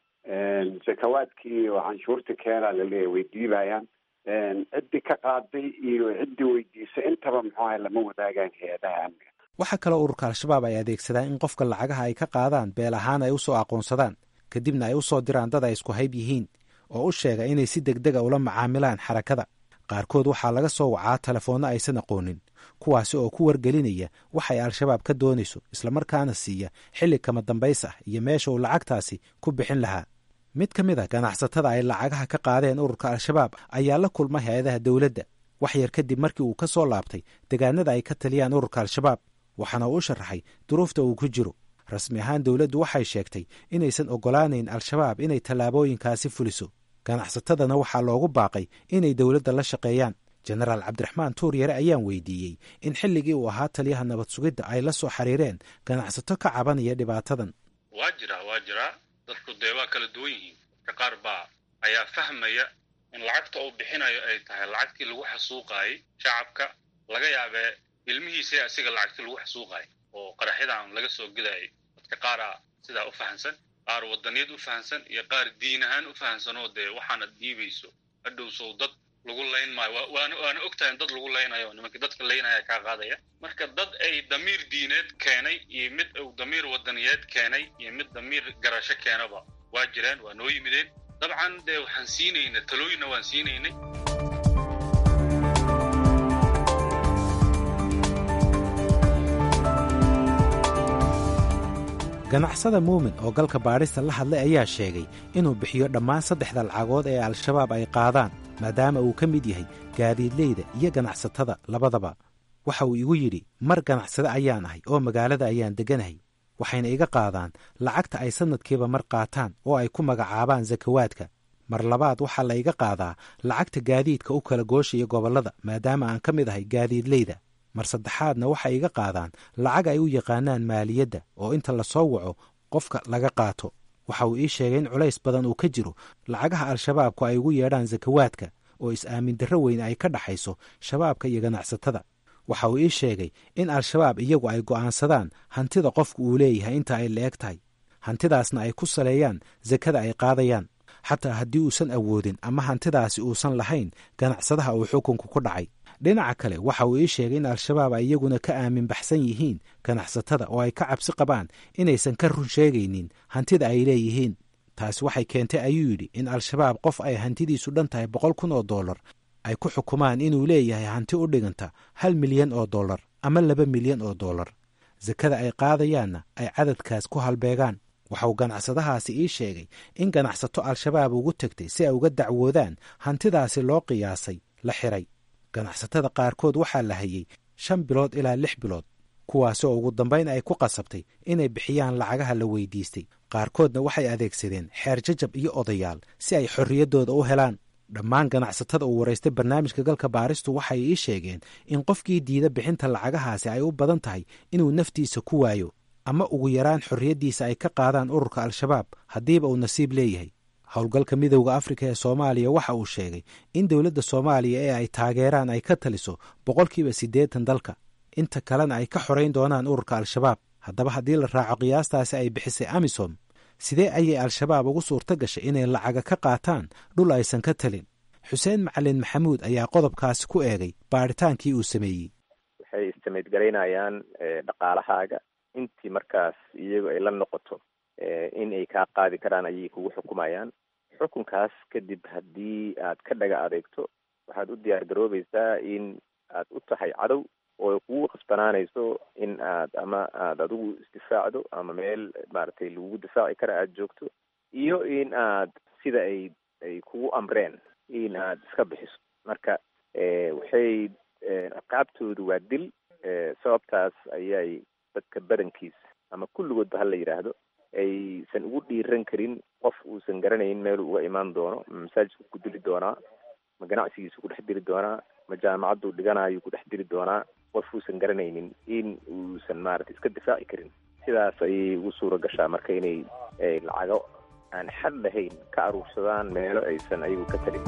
sakawaadkii oo canshuurta keenaa laleeyahy way diibayaan ciddii ka qaaday iyo ciddii weydiisay intaba muxuu ahay lama wadaagaan hay-adaha amniga waxaa kaloo ururka al-shabaab ay adeegsadaan in qofka lacagaha ay ka qaadaan beel ahaan ay u soo aqoonsadaan kadibna ay u soo diraan dad ay isku hayb yihiin oo u sheega inay si deg dega ula macaamilaan xarakada qaarkood waxaa laga soo wacaa telefoonno aysan aqoonin kuwaasi oo ku wargelinaya waxay al-shabaab ka doonayso islamarkaana siiya xilli kama dambays ah iyo meesha uu lacagtaasi ku bixin lahaa mid ka mid a ganacsatada ay lacagaha ka qaadeen ururka al-shabaab ayaa la kulmay hay-adaha dowladda wax yar kadib markii uu ka soo laabtay degaanada ay ka taliyaan ururka al-shabaab waxaana uu u sharaxay duruufta uu ku jiro rasmi ahaan dowladdu waxay sheegtay inaysan oggolaanayn al-shabaab inay tallaabooyinkaasi fuliso ganacsatadana waxaa loogu baaqay inay dowladda la shaqeeyaan jenaraal cabdiraxmaan tuur yare ayaan weydiiyey in xilligii uu ahaa taliyaha nabad sugidda ay la soo xiriireen ganacsato ka cabanaya dhibaatadan waa jiraa waa jiraa dadku dee waa kala duwan yihiin dadka qaar baa ayaa fahmaya in lacagta uu bixinayo ay tahay lacagtii lagu xasuuqaayey shacabka laga yaabee ilmihiisa asiga lacagtii lagu xasuuqaayay oo qaraxyadan laga soo gelayay dadka qaaraa sidaa u fahamsan qaar wadaniyad u fahamsan iyo qaar diin ahaan u fahamsanoo dee waxaanad dhiibayso hadhowsow dad lagu layn maayo waana waana ogtahay in dad lagu laynayo nimankii dadka laynaya kaa qaadaya marka dad ay damiir diineed keenay iyo mid uu damiir wadaniyeed keenay iyo mid damiir garasho keenaba waa jireen waa noo yimideen dabcan dee waxaan siinayna talooyinna waan siinaynay ganacsada muumin oo galka baadhista la hadlay ayaa sheegay inuu bixiyo dhammaan saddexda lacagood ee al-shabaab ay qaadaan maadaama uu ka mid yahay gaadiidleyda iyo ganacsatada labadaba waxa uu igu yidhi mar ganacsade ayaan ahay oo magaalada ayaan degganahay waxayna iga qaadaan lacagta ay sannadkiiba mar qaataan oo ay ku magacaabaan sakawaadka mar labaad waxaa la iga qaadaa lacagta gaadiidka u kala gooshaya gobollada maadaama aan ka mid ahay gaadiidleyda mar saddexaadna waxay iga qaadaan lacag ay u yaqaanaan maaliyadda oo inta la soo waco qofka laga qaato waxa uu ii sheegay in culays badan uu ka jiro lacagaha al-shabaabku ay ugu yeedhaan sakawaadka oo is-aamin darro weyn ay ka dhaxayso shabaabka iyo ganacsatada waxa uu ii sheegay in al-shabaab iyagu ay go'aansadaan hantida qofku uu leeyahay inta ay la eg tahay hantidaasna ay ku saleeyaan sakada ay qaadayaan xataa haddii uusan awoodin ama hantidaasi uusan lahayn ganacsadaha uu xukunku ku dhacay dhinaca kale waxa uu ii sheegay in al-shabaab ay iyaguna ka aamin baxsan yihiin ganacsatada oo ay ka cabsi qabaan inaysan ka run sheegaynin hantida ay leeyihiin taasi waxay keentay ayuu yidhi in al-shabaab qof ay hantidiisu dhan tahay boqol kun oo dollar ay ku xukumaan inuu leeyahay hanti u dhiganta hal milyan oo dollar ama laba milyan oo dollar sakada ay qaadayaanna ay cadadkaas ku halbeegaan waxa uu ganacsadahaasi ii sheegay in ganacsato al-shabaab ugu tegtay si ay uga dacwoodaan hantidaasi loo qiyaasay la xiray ganacsatada qaarkood waxaa la hayey shan bilood ilaa lix bilood kuwaasi oo ugu dambayn ay ku qasabtay inay bixiyaan lacagaha la weydiistay qaarkoodna waxay adeegsadeen xeer jajab iyo odayaal si ay xorriyaddooda u helaan dhammaan ganacsatada uu waraystay barnaamijka galka baaristu waxay ii sheegeen in qofkii diida bixinta lacagahaasi ay u badan tahay inuu naftiisa ku waayo ama ugu yaraan xorriyaddiisa ay ka qaadaan ururka al-shabaab haddiiba uu nasiib leeyahay howlgalka midowda afrika ee soomaaliya waxa uu sheegay in dowladda soomaaliya ee ay taageeraan ay ka taliso boqolkiiba siddeetan dalka inta kalena ay ka xorayn doonaan ururka al-shabaab haddaba haddii la raaco qiyaastaasi ay bixisay amisom sidee ayay al-shabaab ugu suurto gashay inay lacaga ka qaataan dhul aysan ka talin xuseen macalin maxamuud ayaa qodobkaasi ku eegay baadhitaankii uu sameeyey waxay waxay istimate garaynayaan dhaqaalahaaga intii markaas iyagu ay la noqoto in ay kaa qaadi karaan ayay kugu xukumayaan xukunkaas kadib haddii aad ka dhaga adeegto waxaad u diyaar garoobaysaa in aad u tahay cadow oo kugu khasbanaanayso in aad ama aad adigu isdifaacdo ama meel maaragtay lagugu difaaci kara aada joogto iyo in aad sida ay ay kugu amreen in aad iska bixiso marka waxay ciqaabtoodu waa dil sababtaas ayay dadka badankiisa ama kulligoodba hala yidhaahdo aysan ugu dhiiran karin qof uusan garanayn meel uga imaan doono ma masaajidku ku dili doonaa ma ganacsigiisu ku dhex dili doonaa ma jaamacaddu dhiganayo ku dhex dili doonaa qof uusan garanaynin in uusan maaragtay iska difaaci karin sidaas ayay ugu suura gashaa marka inay lacago aan xad lahayn ka aruursadaan meelo aysan ayagu ka talin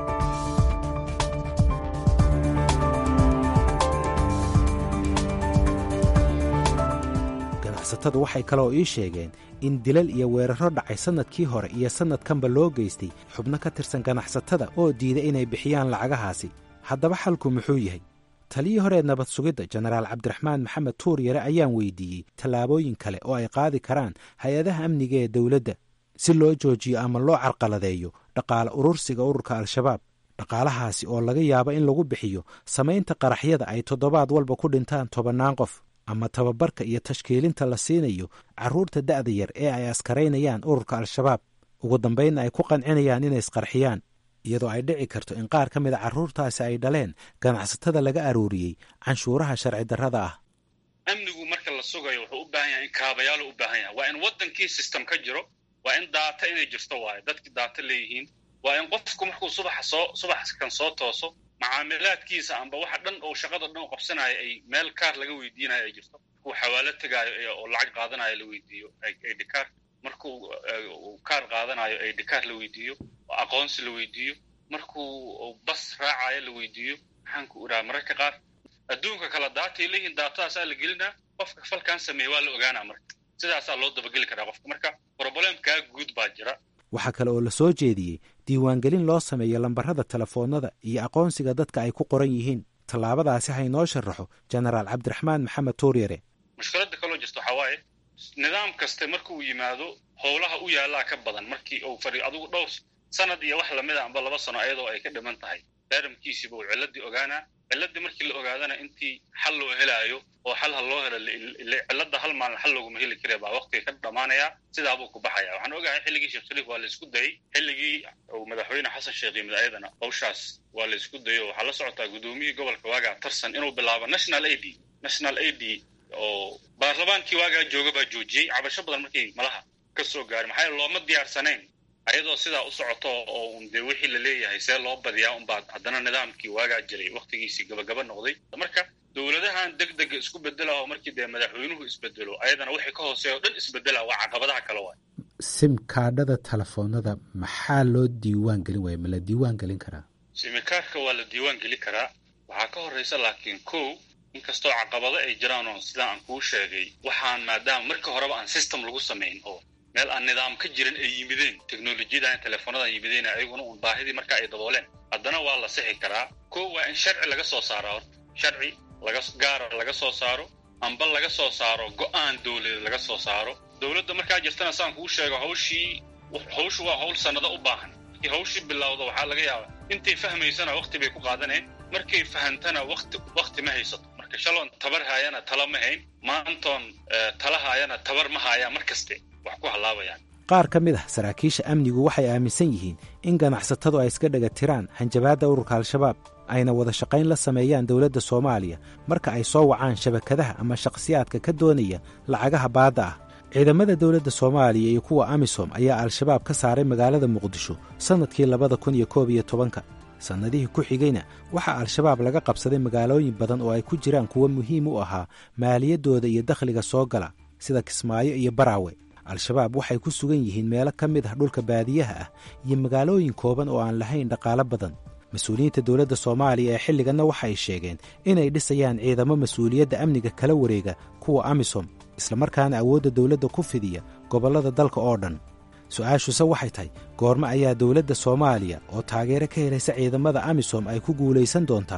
ganacsatadu waxay kaloo ii sheegeen in dilal iyo weeraro dhacay sannadkii hore iyo sannadkanba loo geystay xubno ka tirsan ganacsatada oo diiday inay bixiyaan lacagahaasi haddaba xalku muxuu yahay taliyii horee nabad sugidda jenaraal cabdiraxmaan maxamed tuur yare ayaan weydiiyey tallaabooyin kale oo ay qaadi karaan hay-adaha amniga ee dowladda si loo joojiyo ama loo carqaladeeyo dhaqaale urursiga ururka al-shabaab dhaqaalahaasi oo laga yaabo in lagu bixiyo samaynta qaraxyada ay toddobaad walba ku dhintaan tobannaan qof ama tababarka iyo tashkiilinta la siinayo carruurta da'da yar ee ay askaraynayaan ururka al-shabaab ugu dambaynna ay ku qancinayaan inay isqarxiyaan iyadoo ay dhici karto in qaar ka mid a carruurtaasi ay dhaleen ganacsatada laga aruuriyey canshuuraha sharci darrada ah amnigu marka la sugayo wuxuu u baahan yahay in kaabayaalo u baahan yahay waa in waddankii system ka jiro waa in daata inay jirto waayo dadkii daata leeyihiin waa in qofku markuu subaxa soo subax kan soo tooso macaamilaadkiisa amba waxa dhan oo shaqada dhan u qabsanayo ay meel kaar laga weydiinayo ay jirto markuu xawaalo tegaayo oo lacag qaadanayo la weydiiyo idkaar markuu kaar qaadanayo idkaar la weydiiyo oo aqoonsi la weydiiyo markuu bas raacayo la weydiiyo maxaan ku idhaha mararka qaar adduunka kala daatay leeyihiin daatadaasaa la gelinaa qofka falkan sameeye waa la ogaanaa marka sidaasaa loo dabageli karaa qofka marka problemkaa guud baa jira waxaa kale oo la soo jeediyey diiwaangelin loo sameeyo lambarrada telefoonnada iyo aqoonsiga dadka ay ku qoran yihiin tallaabadaasi ha inoo sharaxo jenaraal cabdiraxmaan maxamed tuuryare mushkiladda kaloo jirta waxaa waaye nidaam kaste markuu yimaado howlaha u yaallaa ka badan markii uu fadhiyo adigu dhowr sanad iyo wax lamid a amba laba sano ayadoo ay ka dhiman tahay daaramkiisiiba uu ciladii ogaanaa ciladii markii la ogaadana intii xal loo helaayo oo xal ha loo helo cilada hal maalin xal looguma heli kare baa waqtiga ka dhamaanaya sidaabuu ku baxaya waxaan ogahay xilligii sheekh shariif waa la isku dayey xilligii uu madaxweyne xasan sheekh yimid ayadana hawshaas waa la isku dayo waxaa la socotaa guddoomiyihii gobolka waagaa tarsan inuu bilaabo national a d national a d oo baarlamaankii waagaa jooga baa joojiyey cabasho badan markay malaha ka soo gaarin maxaa yeele looma diyaarsanayn ayadoo sidaa u socoto oo un dee wixii la leeyahay see loo badiyaa unbaa haddana nidaamkii waagaa jiray waktigiisii gabagaba noqday marka dowladahan deg dega isku bedela oo markii dee madaxweynuhu isbedelo ayadana wixii ka hooseeya o dhan isbedela waa caqabadaha kale waay simkaadhada telefoonada maxaa loo diiwaan gelin waaya ma la diiwaan gelin karaa simikaarka waa la diiwaan gelin karaa waxaa ka horreysa laakiin kow inkastoo caqabado ay jiraan oo sidaan aan kuu sheegay waxaan maadaama marka horeba aan system lagu samayn oo meel aan nidaam ka jirin ay yimideen teknolojiyadan teleefoonadan yimideen ayaguna un baahidii marka ay dabooleen haddana waa la sixi karaa ko waa in sharci laga soo saaro horta sharci laga gaara laga soo saaro amba laga soo saaro go-aan dowladeed laga soo saaro dowladda markaa jirtana saan kuu sheego hawshii hawshu waa hawl sannado u baahan markii hawshii bilowda waxaa laga yaabaa intay fahmaysana wakti bay ku qaadaneen markay fahantana wakti wakti ma haysato marka shaloon tabar haayana tala ma hayn maantoon tala haayana tabar ma haayaan mar kaste wax ku hallaabayaan qaar ka mid ah saraakiisha amnigu waxay aaminsan yihiin in ganacsatadu ay iska dhega tiraan hanjabaadda ururka al-shabaab ayna wada shaqayn la sameeyaan dowladda soomaaliya marka ay soo wacaan shabakadaha ama shakhsiyaadka ka doonaya lacagaha baadda ah ciidamada dowladda soomaaliya iyo kuwa amisom ayaa al-shabaab ka saaray magaalada muqdisho sannadkii labada kun iyo koob iyo tobanka sannadihii ku xigayna waxaa al-shabaab laga qabsaday magaalooyin badan oo ay ku jiraan kuwo muhiim u ahaa maaliyaddooda iyo dakhliga soo gala sida kismaayo iyo baraawe al-shabaab waxay ku sugan yihiin meelo ka mid ah dhulka baadiyaha ah iyo magaalooyin kooban oo aan lahayn dhaqaalo badan mas-uuliyiinta dowladda soomaaliya ee xilliganna waxay sheegeen inay dhisayaan ciidamo mas-uuliyadda amniga kala wareega kuwa amisom islamarkaana awoodda dowladda ku fidiya gobollada dalka oo dhan su-aashuse waxay tahay goormo ayaa dowladda soomaaliya oo taageero ka helaysa ciidamada amisom ay ku guulaysan doontaa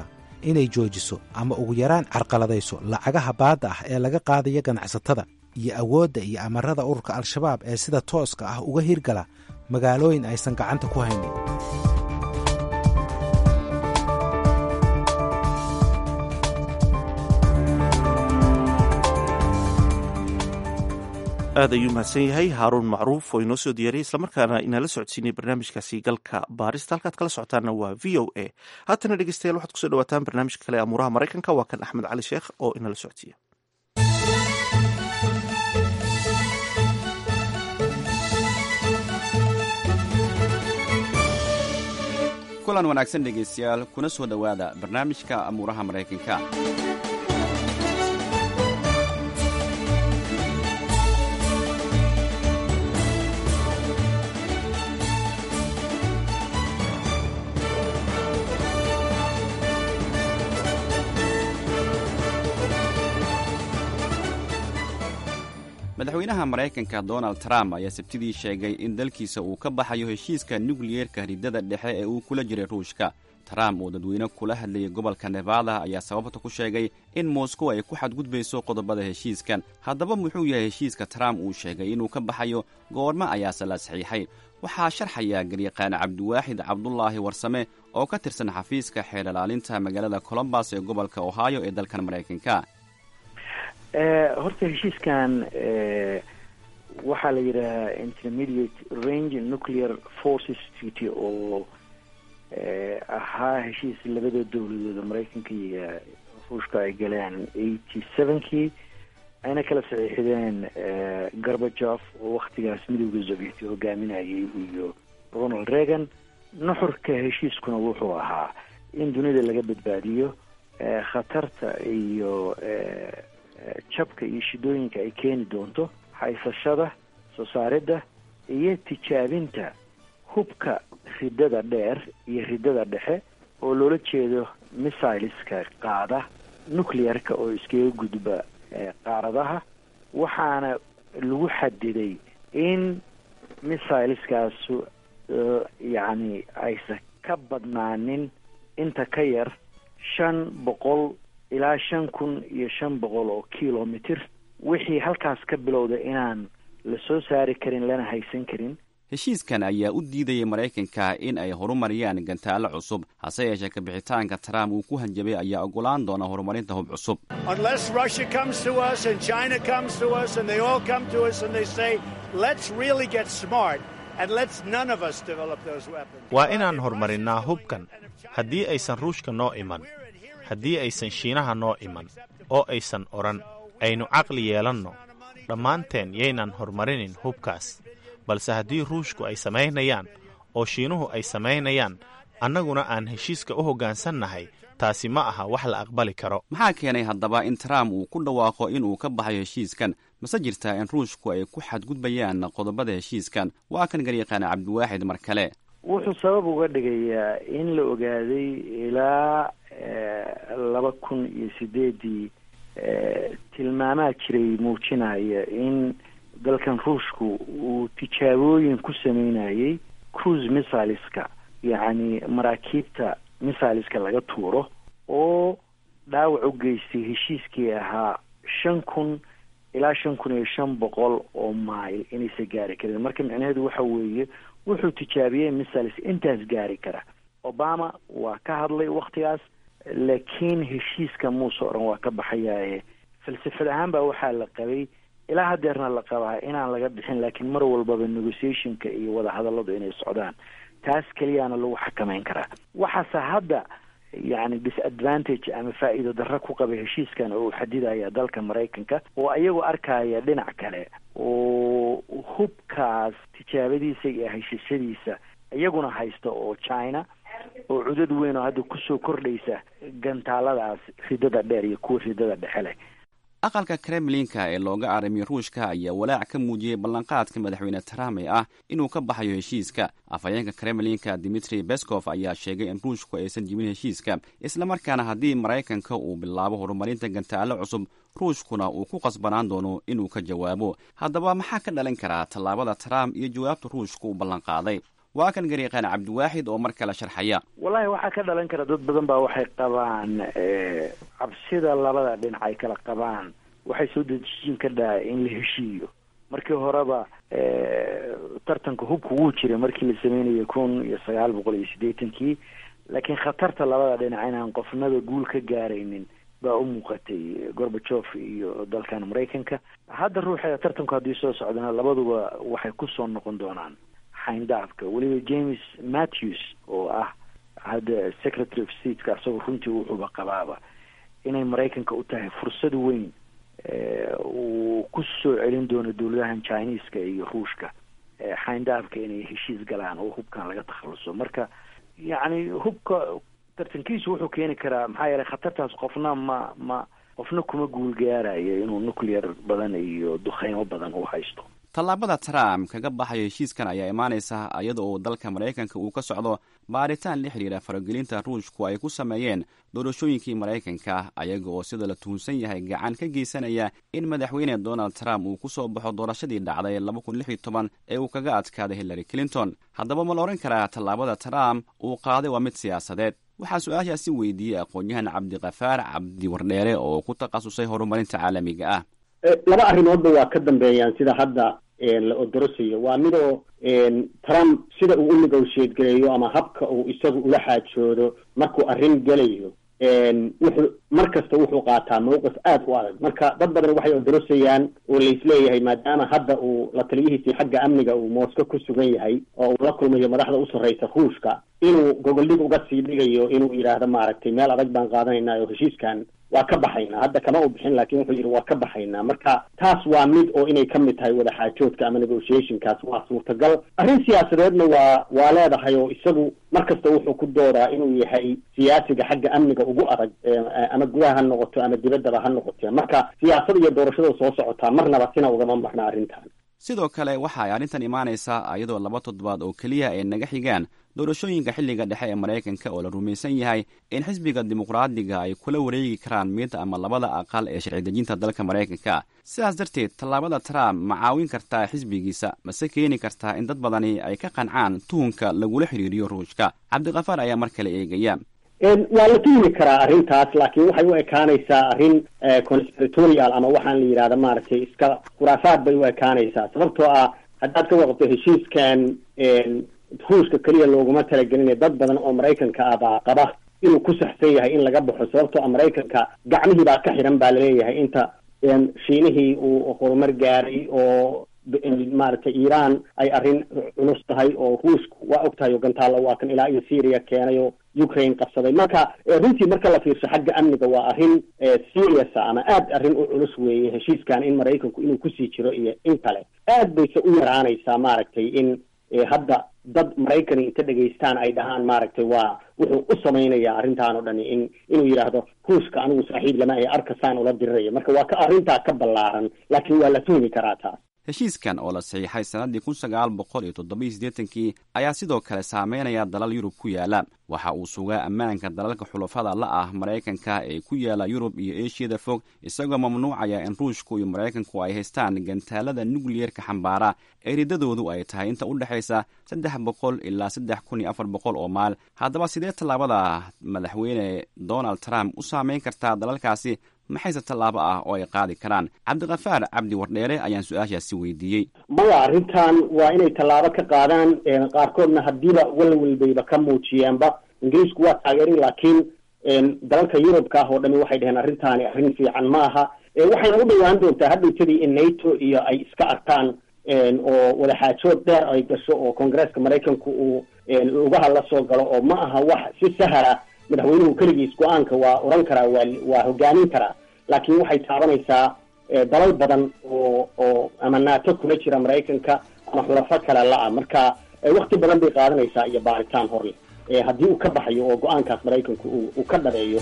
inay joojiso ama ugu yaraan carqaladayso lacagaha baadda ah ee laga qaadaya ganacsatada iyo awoodda iyo amarada ururka al-shabaab ee sida tooska ah uga hirgala magaalooyin aysan gacanta ku haynin aad ayuu mahadsan yahay haaruun macruuf oo inoo soo diyaariyay islamarkaana inaala socodsiinay barnaamijkaasi galka baarista halkaad kala socotaanna waa v o a haatana dhegeystayaal waxaad kusoo dhawaataan barnaamijka kale amuuraha maraykanka waa kan axmed cali sheekh oo inala socodsiiya kulan wanaagsan dhegaystayaal kuna soo dhowaada barnaamijka amuuraha maraykanka madaxweynaha maraykanka donald trump ayaa sabtidii sheegay in dalkiisa uu ka baxayo heshiiska nukliyeerka ridada dhexe ee uu kula jiray ruushka trump oo dadweyne kula hadlayay gobolka nevada ayaa sababta ku sheegay in moscow ay ku xadgudbayso qodobada heshiiskan haddaba muxuu yahay heshiiska trump uu sheegay inuu ka baxayo goormo ayaase la saxiixay waxaa sharxaya garyaqaan cabdiwaaxid cabdulaahi warsame oo ka tirsan xafiiska xeer ilaalinta magaalada colombas ee gobolka ohio ee dalkan maraykanka horta heshiiskan waxaa la yidhahaa intermediate range nuclear forces treaty oo ahaa heshiis labada dowladooda maraykanka iyo ruushka ay galeen eighty sevenkii ayna kala saxiixdeen garbajof oo waktigaas midowda sovieti hogaaminayay iyo ronald reagan nuxurka heshiiskuna wuxuu ahaa in dunida laga badbaadiyo khatarta iyo jabka iyo shidooyinka ay keeni doonto haysashada soo saaridda iyo tijaabinta hubka ridada dheer iyo ridada dhexe oo loola jeedo missileska qaada nuclearka oo iskaga gudba qaaradaha waxaana lagu xadiday in missileskaas yacni aysan ka badnaanin inta ka yar shan boqol ilaa shan kun iyo shan boqol oo kilomitr wixii halkaas ka bilowda inaan la soo saari karin lana haysan karin heshiiskan ayaa u diidayay maraykanka in ay horumariyaan gantaalo cusub hase yeeshee kabixitaanka trump uu ku hanjabay ayaa ogolaan doona horumarinta hub cusub waa inaan horumarinnaa hubkan haddii aysan ruushka noo iman haddii aysan shiinaha noo iman oo aysan odhan aynu caqli yeelanno dhammaanteen yaynan horumarinin hubkaas balse haddii ruushku ay samaynayaan oo shiinuhu ay samaynayaan annaguna aan heshiiska u hoggaansannahay taasi ma aha wax la aqbali karo maxaa keenay haddaba in trump uu ku dhawaaqo inuu ka baxayo heshiiskan mase jirtaa in ruushku ay ku xadgudbayaan qodobada heshiiskan waa kan garyaqaana cabdiwaaxid mar kale wuxuu sabab uga dhigayaa in la ogaaday ilaa laba kun iyo sideedii tilmaamaa jiray muujinaya in dalkan ruushku uu tijaabooyin ku sameynayay cruise missileska yacni maraakiibta missileska laga tuuro oo dhaawac u geystay heshiiskii ahaa shan kun ilaa shan kun iyo shan boqol oo mail inaysa gaari karin marka micnaheedu waxa weeye wuxuu tijaabiyey missiles intaas gaari kara obama waa ka hadlay waktigaas laakiin heshiiska muuse odhan waa ka baxayaaye falsafad ahaan baa waxaa la qabay ilaa hadeerna la qabaa inaan laga bixin laakiin mar walbaba negotiationka iyo wadahadalladu inay socdaan taas keliyaana lagu xakameyn karaa waxaase hadda yacni disadvantage ama faa'iido darro ku qaba heshiiskan oo uu xadidaya dalka maraykanka oo ayagoo arkaya dhinac kale oo hubkaas tijaabadiisa iyo heshishadiisa iyaguna haysta oo china oo cudad weyn oo hadda kusoo kordhaysa gantaaladaas ridada dheer iyo kuwa ridada dhexe leh aqalka kremlinka ee looga aramiyo ruushka ayaa walaac ka muujiyey ballanqaadka madaxweyne trump ee ah inuu ka baxayo heshiiska afhayeenka kremlinka dimitri beskov ayaa sheegay in ruushku aysan jibin heshiiska islamarkaana haddii maraykanka uu bilaabo horumarinta gantaalo cusub ruushkuna uu ku qasbanaan doono inuu ka jawaabo haddaba maxaa ka dhalin karaa tallaabada trump iyo jawaabta ruushka uu ballanqaaday waa kan garyaqaan cabdiwaaxid oo mar kale sharxaya wallahi waxaa ka dhalan kara dad badan baa waxay qabaan cabsida labada dhinac ay kala qabaan waxay soo dejin ka dhaha in la heshiiyo markii horeba tartanka hubka wuu jiray markii la sameynayay kun iyo sagaal boqol iyo siddeetankii laakiin khatarta labada dhinac inaan qofnaba guul ka gaaraynin baa u muuqatay gorbajof iyo dalkan maraykanka hadda ruuxa tartanku haddii soo socdana labaduba waxay kusoo noqon doonaan xayndaafka weliba james matthews oo ah hadda secretary of stateka asagoo runtii wuxuuba qabaaba inay maraykanka u tahay fursad weyn uu ku soo celin doono dowladahan chineska iyo ruushka xayndaafka inay heshiis galaan oo hubkan laga takhaluso marka yacni hubka tartankiisu wuxuu keeni karaa maxaa yeelay khatartaas qofna ma ma qofna kuma guul gaarayo inuu nuclear badan iyo dukheymo badan u haysto tallaabada trump kaga baxayo heshiiskan ayaa imaanaysa iyada oo dalka maraykanka uu ka socdo baaritaan la xidhiira faragelinta ruushku ay ku sameeyeen doorashooyinkii maraykanka ayaga oo sida la tuhunsan yahay gacan ka geysanaya in madaxweyne donald trump uu ku soo baxo doorashadii dhacday laba kun lix iyo toban ee uu kaga adkaaday hillary clinton haddaba ma la odhan karaa tallaabada trump uu qaaday waa mid siyaasadeed waxaa su-aashaasi weydiiyey aqoon-yahan cabdikafaar cabdi wardheere oo ku takhasusay horumarinta caalamiga ah laba arrimoodba waa ka dambeeyaan sida hadda la odorosayo waa midoo trump sida uu u negotiate gareeyo ama habka uu isagu ula xaajoodo markuu arrin gelayo wuxuu mar kasta wuxuu qaataa mawqif aada u adag marka dad badan waxay odorosayaan oo laisleeyahay maadaama hadda uu la taliyihiisii xagga amniga uu mosco ku sugan yahay oo uu la kulmayo madaxda u sarreysa ruushka inuu gogoldhig uga sii dhigayo inuu yidhaahdo maaragtay meel adag baan qaadanaynaa oo heshiiskan waa ka baxaynaa hadda kama u bixin laakiin wuxuu yidhi waa ka baxaynaa marka taas waa mid oo inay ka mid tahay wadaxaajoodka ama negotiationkaas waa suurtagal arrin siyaasadeedna waa waa leedahay oo isagu mar kasta wuxuu ku doodaa inuu yahay siyaasiga xagga amniga ugu adag ama gudaha ha noqoto ama dibaddaba ha noqotee marka siyaasada iyo doorashada soo socotaa marnaba sina ugama marna arrintan sidoo kale waxa ay arrintan imaanaysaa iyadoo laba toddobaad oo keliya ay naga xigaan doorashooyinka xilliga dhexe ee maraykanka oo la rumaysan yahay in xisbiga dimuqraadiga ay kula wareegi karaan mid ama labada aqal ee sharci dejinta dalka maraykanka sidaas darteed tallaabada trump ma caawin kartaa xisbigiisa mase keeni kartaa in dad badani ay ka qancaan tuhunka lagula xidhiiriyo ruushka cabdikafaar ayaa mar kale eegaya waa la tuhmi karaa arrintaas laakiin waxay u ekaanaysaa arrin conspiratorial ama waxaan la yidhahda maaragtay iska khuraafaad bay u ekaanaysaa sababtoo ah haddaad ka waqto heshiiskan ruushka keliya looguma talagelina dad badan oo maraykanka ah baa qaba inuu ku saxsan yahay in laga baxo sababtoo ah maraykanka gacmihii baa ka xidhan baa laleeyahay inta shiinihii uu horumar gaaray oo maaragtay iiraan ay arrin culus tahay oo ruushku waa og tahay oo gantaalla waa kan ilaa iyo syria keenay oo ukraine qabsaday marka runtii marka la fiirsho xagga amniga waa arrin seriousa ama aad arrin u culus weeye heshiiskan in maraykanku inuu kusii jiro iyo in kale aad bayse u yaraanaysaa maaragtay in hadda dad maraykani inta dhegaystaan ay dhahaan maaragtay waa wuxuu u samaynayaa arrintaan oo dhani in inuu yidhaahdo ruushka anigu saaxiib lama ahe arkasaan ula diriraya marka waa ka arrintaa ka ballaaran laakiin waa la tuhmi karaa taas heshiiskan oo la saxiixay sannaddii kun sagaal boqol iyo toddobiyo siddeetankii ayaa sidoo kale saameynaya dalal yurub ku yaala waxa uu sugaa ammaanka dalalka xulafada la ah maraykanka ee ku yaala yurub iyo eeshiyada fog isagoo mamnuucaya in ruushku iyo maraykanku ay haystaan gantaalada nukliyerka xambaara ee riddadoodu ay tahay inta u dhexaysa saddex boqol ilaa saddex kun iyo afar boqol oo maal haddaba sidee tallaabada madaxweyne donald trump u saameyn kartaa dalalkaasi maxayse tallaabo ah oo ay qaadi karaan cabdikafaar cabdi wardheere ayaan su-aashaasi weydiiyey maya arrintan waa inay tallaabo ka qaadaan qaarkoodna haddiiba walwalbayba ka muujiyeenba ingiriisku waa taageeray laakiin dalalka yurubka ah oo dhami waxay dhaheen arrintaani arrin fiican ma aha waxayna u dhawaan doontaa hadhowtadii in nato iyo ay iska arkaan oo wadaxaajood dheer ay gasho oo koongareeska maraykanku uu lugaha la soo galo oo ma aha wax si sahla madaxweynuhu keligiis go-aanka waa odhan karaa waa waa hogaamin karaa laakiin waxay taabanaysaa dalal badan oo oo ama naato kula jira maraykanka ama xulafo kale la-a marka wakti badan bay qaadanaysaa iyo baaritaan horleh haddii uu ka baxayo oo go-aankaas maraykanku uu ka dhabeeyo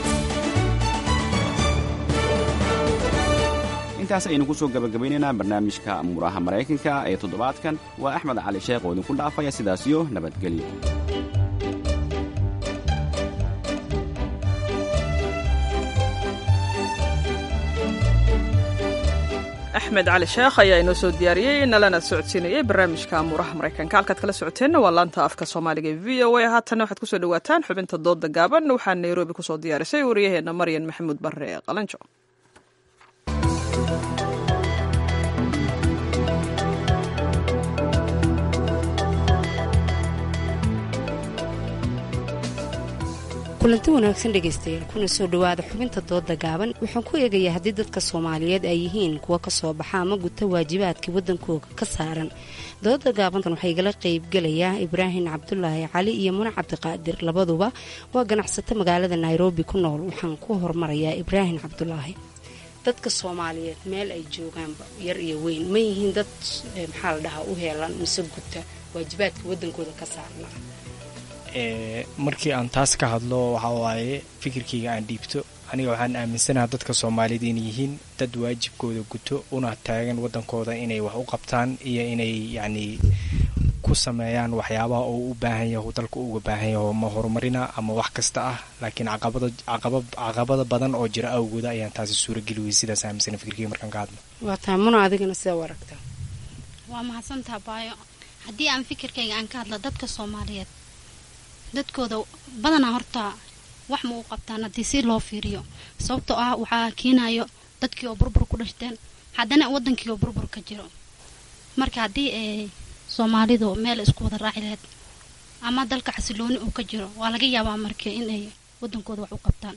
intaas aynu ku soo gabagabaynaynaa barnaamijka muraha maraykanka ee toddobaadkan waa axmed cali sheekh oo idinku dhaafaya sidaasiyo nabadgelyo axmed cali sheekh ayaa inoo soo diyaariyey nalana socodsiinayay barnaamijka amuuraha maraykanka halkaad kala socoteenna waa laanta afka soomaaliga ee v o a haatanna waxaad kusoo dhawaataan xubinta dooda gaaban waxaa nairobi kusoo diyaarisay wariyaheenna maryan maxamuud barre ee qalanjo kulanti wanaagsan dhegaystayaal kuna soo dhowaada xubinta dooda gaaban waxaan ku eegayaa haddii dadka soomaaliyeed ay yihiin kuwa ka soo baxa ama guta waajibaadkii waddankooga ka saaran dooda gaabantan waxaa igala qaybgelayaa ibraahim cabdulaahi cali iyo mune cabdiqaadir labaduba waa ganacsato magaalada nairobi ku nool waxaan ku hormarayaa ibraahim cabdulaahi dadka soomaaliyeed meel ay joogaanba yar iyo weyn ma yihiin dad maxaa la dhahaa u heelan mise guta waajibaadka waddankooda ka saarnaa markii aan taas ka hadlo waxa waaye fikirkayga aan dhiibto aniga waxaan aaminsanaha dadka soomaalida inay yihiin dad waajibkooda guto una taagan wadankooda inay wax u qabtaan iyo inay yacni ku sameeyaan waxyaabaha oo u baahan yaho dalka uga baahan yaho ma horumarina ama wax kasta ah laakiin caqabada caqaba caqabada badan oo jira awgooda ayaan taasi suurageli weyay sidaas aaminsana fikirkayga markaan ka hadlo waa tahay muna adigana sidaa u aragtaa waa mahadsantaha baayo haddii aan fikirkayga aan ka hadla dadka soomaaliyeed dadkooda badanaa horta wax ma u qabtaan haddii si loo fiiriyo sababtoo ah waxaa keenayo dadkii oo burbur ku dhashteen haddana wadankii oo burbur ka jiro marka haddii ay soomaalidu meel isku wada raaci lahayd ama dalka xasilooni uu ka jiro waa laga yaabaa marka inay wadankooda wax u qabtaan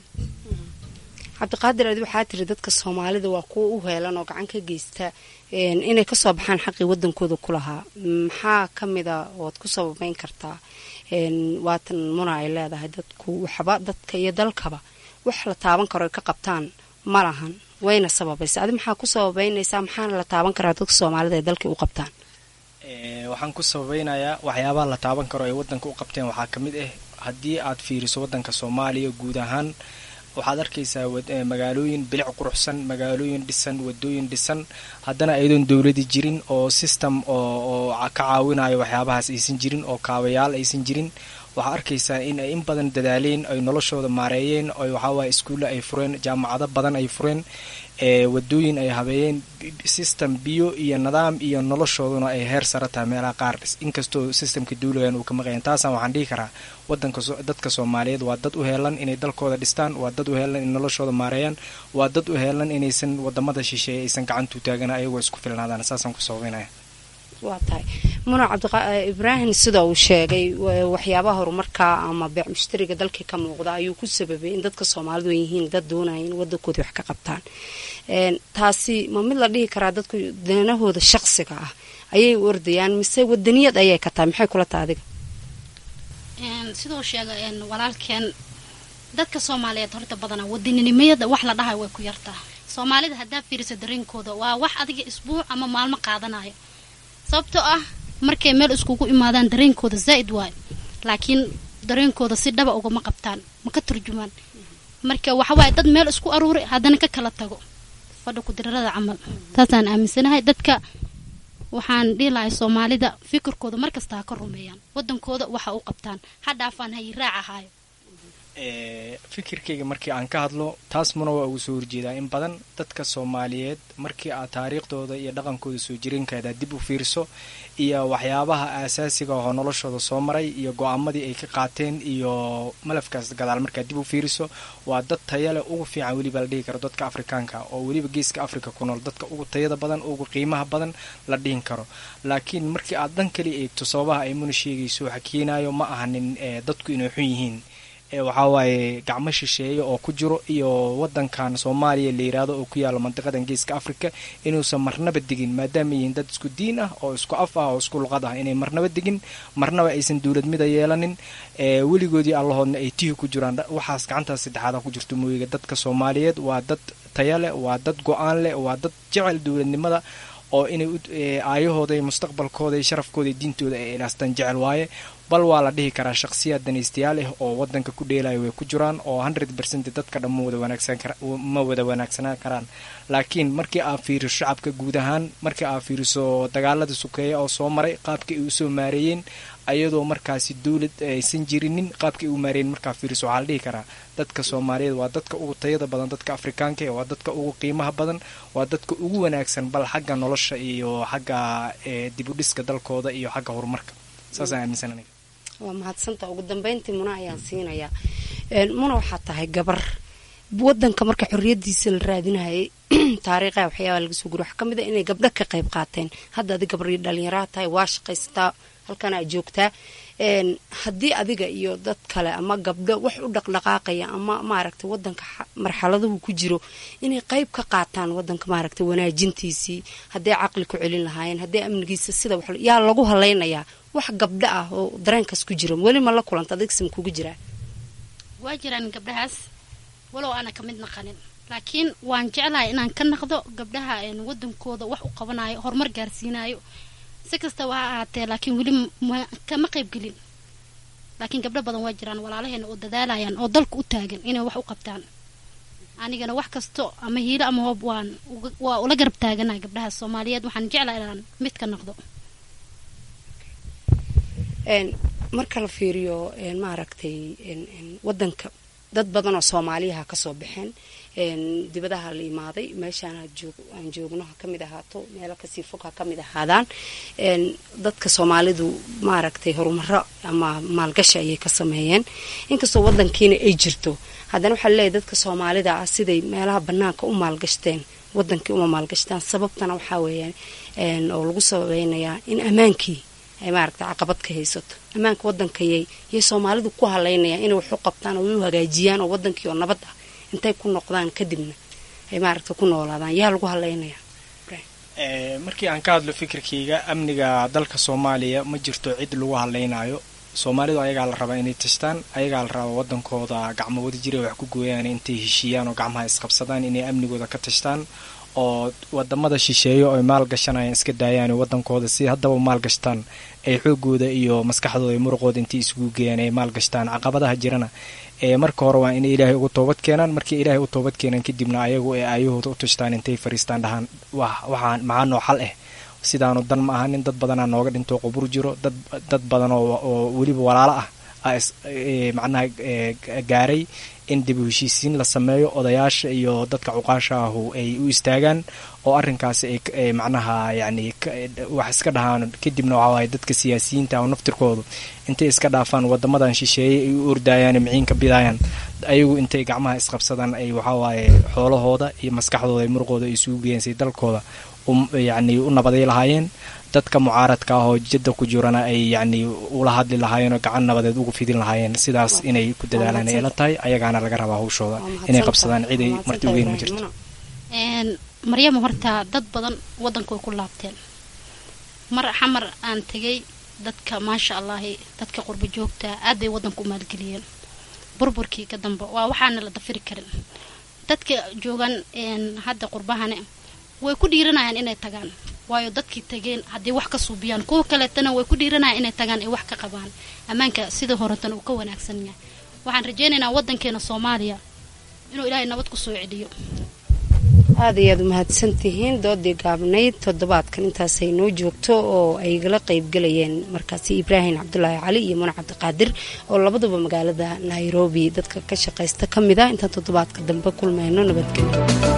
cabdiqaadir adi waxaa tiri dadka soomaalida waa kuwa u heelan oo gacan ka geysta inay kasoo baxaan xaqii wadankooda ku lahaa maxaa ka mida ood ku sababeyn kartaa waatan muna ay leedahay dadku waxba dadka iyo dalkaba wax la taaban karo ay ka qabtaan ma lahan wayna sababaysa adi maxaa ku sababeynaysaa maxaana la taaban karaa dadka soomaalida ay dalkii u qabtaan waxaan ku sababeynayaa waxyaabaha la taaban karo ay wadanka u qabteen waxaa ka mid ah haddii aad fiiriso wadanka soomaaliya guud ahaan waxaad arkaysaa magaalooyin bilic quruxsan magaalooyin dhisan wadooyin dhisan haddana ayadoon dowladi jirin oo system oo ka caawinayo waxyaabahaas aysan jirin oo kaabayaal aysan jirin waxaa arkaysaa in ay in badan dadaaleen ay noloshooda maareeyeen oo waxaawaye iskuulle ay fureen jaamacado badan ay fureen wadooyin ay habeeyeen system biyo iyo nidaam iyo noloshooduna ay heer sara tahay meelaha qaar inkastoo systemka duuligan uu ka maqayan taasaan waxaan dhihi karaa wadanka dadka soomaaliyeed waa dad u heelan inay dalkooda dhistaan waa dad u heelan inay noloshooda maareeyaan waa dad u heelan inaysan wadamada shisheeye aysan gacantu taagana ayagoo isku filnaadaan saasaan ku sababeynaya waa tahay muna cabdiibraahim sida uu sheegay waxyaabaha horumarka ama beec mushtariga dalkii ka muuqda ayuu ku sababay in dadka soomaalidu ay yihiin dad doonaya in wadankoodii wax ka qabtaan taasi ma mid la dhihi karaa dadku danahooda shaqsiga ah ayay u ordayaan mise wadaniyad ayay ka tahay maxay kula tahay adiga siduu sheegay walaalkeen dadka soomaaliyeed horta badanaa wadaninimada wax la dhahayo way ku yartaa soomaalida haddaa fiirisa dareenkooda waa wax adiga isbuuc ama maalmo qaadanayo sababtoo ah markay meel iskugu imaadaan dareenkooda zaa'id waayo laakiin dareenkooda si dhaba ugama qabtaan ma ka turjumaan marka waxawaaye dad meel isku aruuray haddana ka kala tago fadha kudirarada camal taasaan aaminsanahay dadka waxaan dhihi lahay soomaalida fikirkooda markasta ha ka rumeeyaan wadankooda waxa u qabtaan ha dhaafaan hayi raac ahaayo fikirkayga markii aan ka hadlo taas muna waa ugu soo horjeedaa in badan dadka soomaaliyeed markii aad taariikhdooda iyo dhaqankooda soo jireenkaada dib u fiirso iyo waxyaabaha aasaasiga oo noloshooda soo maray iyo go-aamadii ay ka qaateen iyo malafkaas gadaal markaad dib u fiiriso waa dad tayale ugu fiican weliba la dhihi karo dadka afrikaanka oo weliba geeska africa ku nool dadka ugu tayada badan ugu qiimaha badan la dhihin karo laakiin markii aad dan kali eegto sababaha ay muna sheegayso waxa keenayo ma ahanin dadku inay xun yihiin waxaa waaye gacmo shisheeye oo ku jiro iyo wadankan soomaaliya la yiraahdo oo ku yaalo mandiqadan geeska africa inuusan marnaba degin maadaama yihiin dad isku diin ah oo isku af ah oo isku luqad ah inay marnaba degin marnaba aysan dowlad mida yeelanin weligoodii allahoodna ay tihi ku jiraan waxaas gacantaas saddexaada ku jirto mooyiga dadka soomaaliyeed waa dad taya leh waa dad go-aan leh waa dad jecel dowladnimada oo inay aayahooda iyo mustaqbalkooda iyo sharafkooda iyo diintooda ay ilaastaan jecel waaye bal waa la dhihi karaa shakhsiyaad danaystayaal ah oo wadanka ku dheelaya way ku jiraan oo hundred percent dadka dhan ma wada wanaagsan kara ma wada wanaagsanaan karaan laakiin markii aad fiiriso shacabka guud ahaan markii aad fiiriso dagaalada sukeeya oo soo maray qaabkii ay usoo maareeyeen ayadoo markaasi dowlad aysan jirinin qaabkii u maareeyeen markaa fiiriso waxaa la dhihi karaa dadka soomaaliyeed waa dadka ugu tayada badan dadka afrikaanka waa dadka ugu qiimaha badan waa dadka ugu wanaagsan bal xagga nolosha iyo xagga dibudhiska dalkooda iyo xagga horumarka saasaan aaminsan aniga waa mahadsanta ugu dambeyntii muna ayaan siinayaa muna waxaa tahay gabar wadanka marka xorriyadiisa la raadinayay taariikha waxyaabaa laga soo guri waxaa ka mid a inay gabdho ka qayb qaateen hadda adi gabadhii dhallinyaraha tahay waa shaqaysataa halkan aad joogtaa haddii adiga iyo dad kale ama gabdho wax u dhaqdhaqaaqaya ama maaragtay wadanka marxaladuhu ku jiro inay qayb ka qaataan wadanka maaragtay wanaajintiisii hadday caqli ku celin lahaayeen hadday amnigiisa sida wax yaa lagu halaynayaa wax gabdho ah oo dareenkaas ku jiro weli ma la kulanta adigsim kugu jiraa waa jiraan gabdhahaas walow aana ka mid naqanin laakiin waan jeclahay inaan ka naqdo gabdhaha wadankooda wax u qabanayo horumar gaarsiinayo si kastaba ha ahaatee laakiin weli kama qaybgelin laakiin gabdho badan waa jiraan walaalaheena oo dadaalayaan oo dalka u taagan inay wax u qabtaan anigana wax kasto ama hiilo ama hoob waan waa ula garab taaganahay gabdhaha soomaaliyeed waxaan jeclahay inaan mid ka naqdo marka la fiiriyo maaragtay wadanka dad badan oo soomaaliyaha kasoo baxeen dibadaha la imaaday meeshaan aan joogno ha kamid ahaato meelo kasii fog ha kamid ahaadaan dadka soomaalidu maaragtay horumaro ama maalgashi ayay ka sameeyeen inkastoo wadankiina ay jirto haddana waxaa laleeyahy dadka soomaalida ah siday meelaha banaanka u maalgashteen wadankii uma maalgashtaan sababtana waxaa weeyaan oo lagu sababeynayaa in ammaankii ay maaragtay caqabad ka haysato ammaanka wadankayay yay soomaalidu ku halaynayaan inay wax u qabtaan oo u hagaajiyaan oo wadankii oo nabad ah intay ku noqdaan kadibna ay maaragtay ku noolaadaan yaa lagu halaynayaa markii aan ka hadlo fikirkayga amniga dalka soomaaliya ma jirto cid lagu hadlaynayo soomaalidu ayagaa la rabaa inay tashtaan ayagaa la rabaa wadankooda gacmo wada jira wax ku gooyaan intay heshiiyaan oo gacmaha isqabsadaan inay amnigooda ka tashtaan oo wadamada shisheeyo ay maal gashanayaan iska daayaan wadankooda si haddaba maal gashtaan ay xoogooda iyo maskaxdooda iyo muruqooda intay isugu geeyaan ay maal gashtaan caqabadaha jirana ee marka hore waa inay ilaahay ugu toobad keenaan markay ilaahay u toobad keenaan kadibna ayagu ee aayahooda u tashtaan intay fariistaan dhahaan waxaa maxaa noo xal ah sidaanu dan ma ahanin dad badanaa nooga dhinto qubur jiro dad dad badan oo weliba walaalo ah macnaha gaaray in dib u heshiisiin la sameeyo odayaasha iyo dadka cuqaasha ahu ay u istaagaan oo arrinkaasi ay macnaha yacni wax iska dhahaan kadibna waxaa waaye dadka siyaasiyiinta oo naftirkoodu intay iska dhaafaan wadamadan shisheeye ay u ordayaan miciinka bidayaan ayagu intay gacmaha isqabsadaan ay waxaa waaye xoolahooda iyo maskaxdooda iyo muruqooda ay isugu geeyaan say dalkooda yacni u nabaday lahaayeen dadka mucaaradka ah oo jidda ku jirana ay yacni ula hadli lahaayeen oo gacan nabadeed ugu fidin lahaayeen sidaas inay ku dadaalaan ay la tahay ayagaana laga rabaa hawshooda inay qabsadaan ciday marti ugeyn ma jirto maryama horta dad badan wadanka way ku laabteen mar xamar aan tegay dadka maasha allahi dadka qurba joogta aad bay wadanka u maalgeliyeen burburkii ka dambe waa waxaana la dafiri karin dadka joogan hadda qurbahane way ku dhiiranayaan inay tagaan waayo dadkii tageen haddii wax ka suubiyaan kuwa kaleetana way ku dhiiranayaan inay tagaan ay wax ka qabaan ammaanka sida horetana uu ka wanaagsan yahay waxaan rajaynaynaa wadankeena soomaaliya inuu ilaahay nabad ku soo celiyo aada iyo aad umahadsan tihiin doodii gaabnayd toddobaadkan intaasay noo joogto oo ay igala qaybgalayeen markaasi ibraahim cabdulaahi cali iyo muna cabdiqaadir oo labaduba magaalada nairobi dadka ka shaqaysta ka mid ah intaan toddobaadka dambe kulmayno nabadgelyo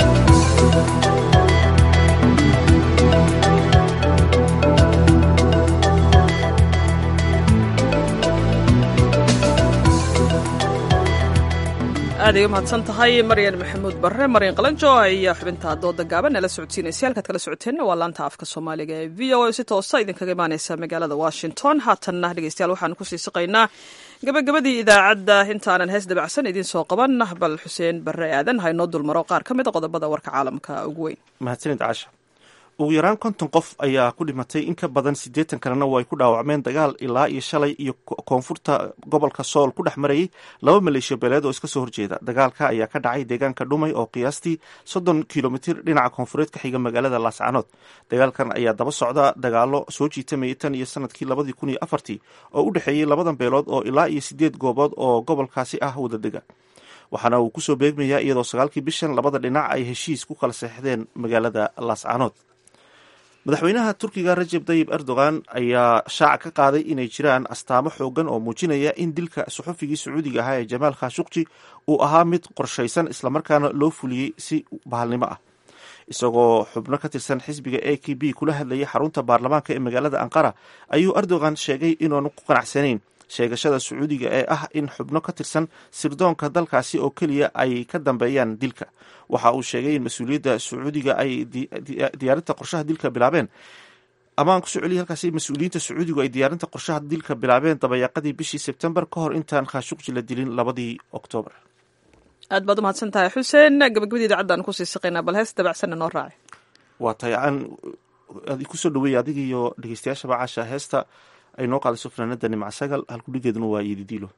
aad ay u mahadsan tahay maryan maxamuud barre maryan qalanjo iyo xubinta dooda gaaban nala socodsiinaysa halkaad kala socoteenna waa laanta afka soomaaliga ee v o a si toosa idinkaga imaaneysa magaalada washington haatanna dhegeystayaal waxaanu kusii siqaynaa gabagabadii idaacadda intaanan hees dabacsan idiin soo qaban bal xuseen barre aadan ha inoo dulmaro qaar ka mid a qodobada warka caalamka ugu weyn mahadsanid casha ugu yaraan konton qof ayaa ku dhimatay in ka badan siddeetan kalena way ku dhaawacmeen dagaal ilaa iyo shalay iyo koonfurta gobolka sool ku dhex marayay laba maleeshiya beeleed oo iska soo horjeeda dagaalka ayaa ka dhacay deegaanka dhumay oo qiyaastii soddon kilomitir dhinaca koonfureed ka xiga magaalada laascanood dagaalkan ayaa daba socda dagaalo soo jiitamayay tan iyo sanadkii labadii kun iyo afartii oo u dhexeeyey labadan beelood oo ilaa iyo siddeed goobood oo gobolkaasi ah wadadega waxaana uu kusoo beegmayaa iyadoo sagaalkii bishan labada dhinac ay heshiis ku kala seexdeen magaalada laascanood madaxweynaha turkiga rajeb tayib erdogan ayaa shaaca ka qaaday inay jiraan astaamo xoogan oo muujinaya in dilka suxufigii sacuudiga ahaa ee jamaal khashukji uu ahaa mid qorshaysan islamarkaana loo fuliyey si bahalnimo ah isagoo xubno ka tirsan xisbiga a k b kula hadlayay xarunta baarlamaanka ee magaalada anqara ayuu erdogan sheegay inuanu ku qanacsanayn sheegashada sacuudiga ee ah in xubno ka tirsan sirdoonka dalkaasi oo keliya ay ka dambeeyaan dilka waxa uu sheegay in mas-uuliyadda sacuudiga ay diyaarinta qorshaha dilka bilaabeen ama aan kusoo celiya halkaasi mas-uuliyiinta sacuudigu ay diyaarinta qorshaha dilka bilaabeen dabayaaqadii bishii sebtembar ka hor intaan khashukji la dilin labadii oktoobar aad baad umahadsan tahay xuseen gabagabadii idaacaddan kusii siqaynaa bal hees dabacsanna noo raacay waa tahay aan kusoo dhaweeyay adiga iyo dhegeystayaashaba caasha heesta ay noo qaadayso fanaanada nimca sagal halkudhigeeduna waa yedidiilo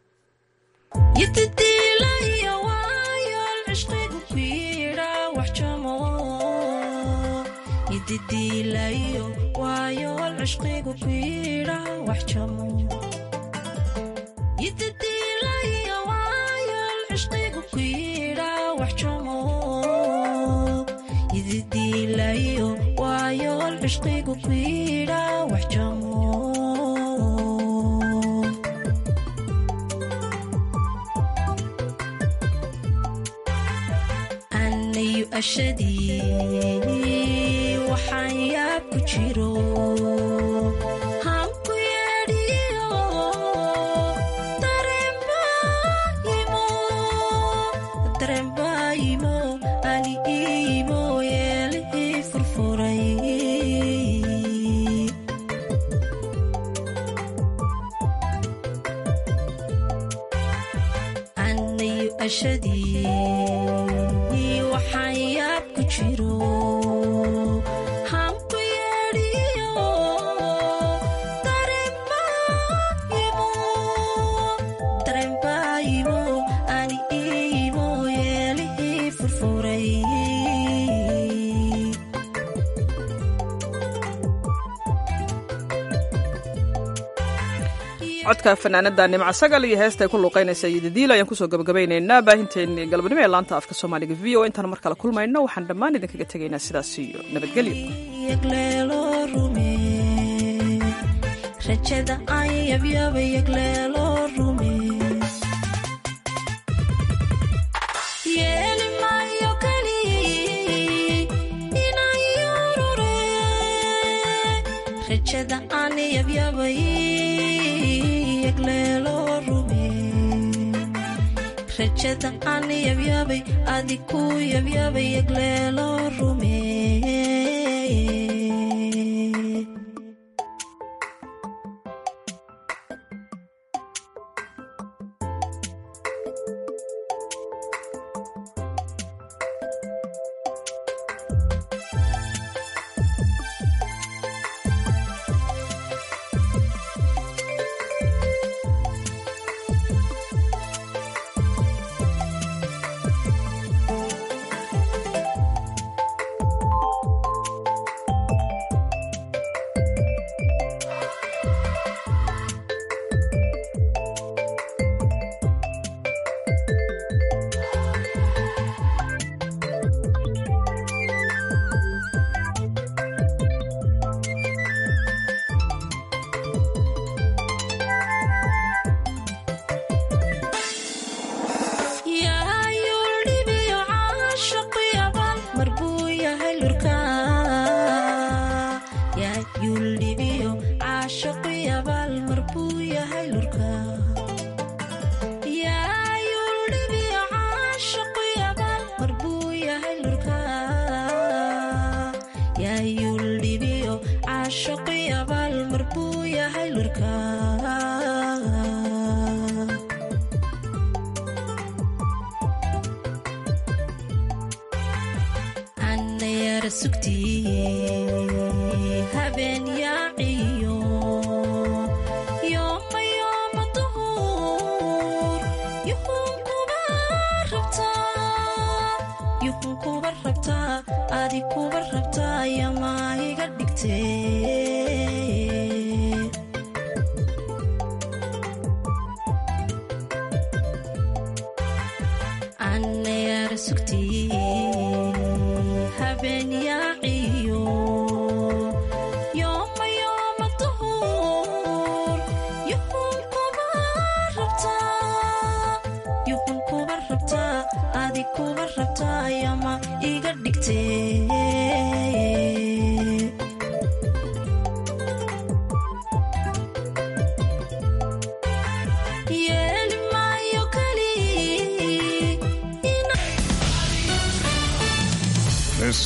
ashadii waxaan yaab ku jiro hanku yeedhiyo dareenbaayimo ani iimo yeelihii furfuray anayu ashadii waxaan yaab ku jiro hanku yeedhiyo dareenbaayimo ani iimo yeelihii furfuray codka fanaanada nimca sagal iyo heesta ay ku luuqaynaysa yidadiil ayaan kusoo gabagabaynaynaa baahinteennii galabnimo ee laanta afka soomaaliga v o intaan mar kale kulmayno waxaan dhammaan idinkaga tegaynaa sidaas iyo nabadgelyo yagleelo rume rajada aan yabyaba yagleelo rume yeeli maayo kali inaan yorure rajada aan yabyabay yagleelo rume rajada aan yabyabay adiku yabyabay yagleelo rume yara sugti habeen yaaciyo yooma yooma duhur yuhun kuba rabtaa yuhun kuba rabtaa adi kuba rabtaa yamaa iga dhigtee anna yara sugti habeen yaaciyo yooma yooma duhur yuhun kuba rabtaa yuhun kuba rabtaa adi kuba rabtaa yama iga dhigtee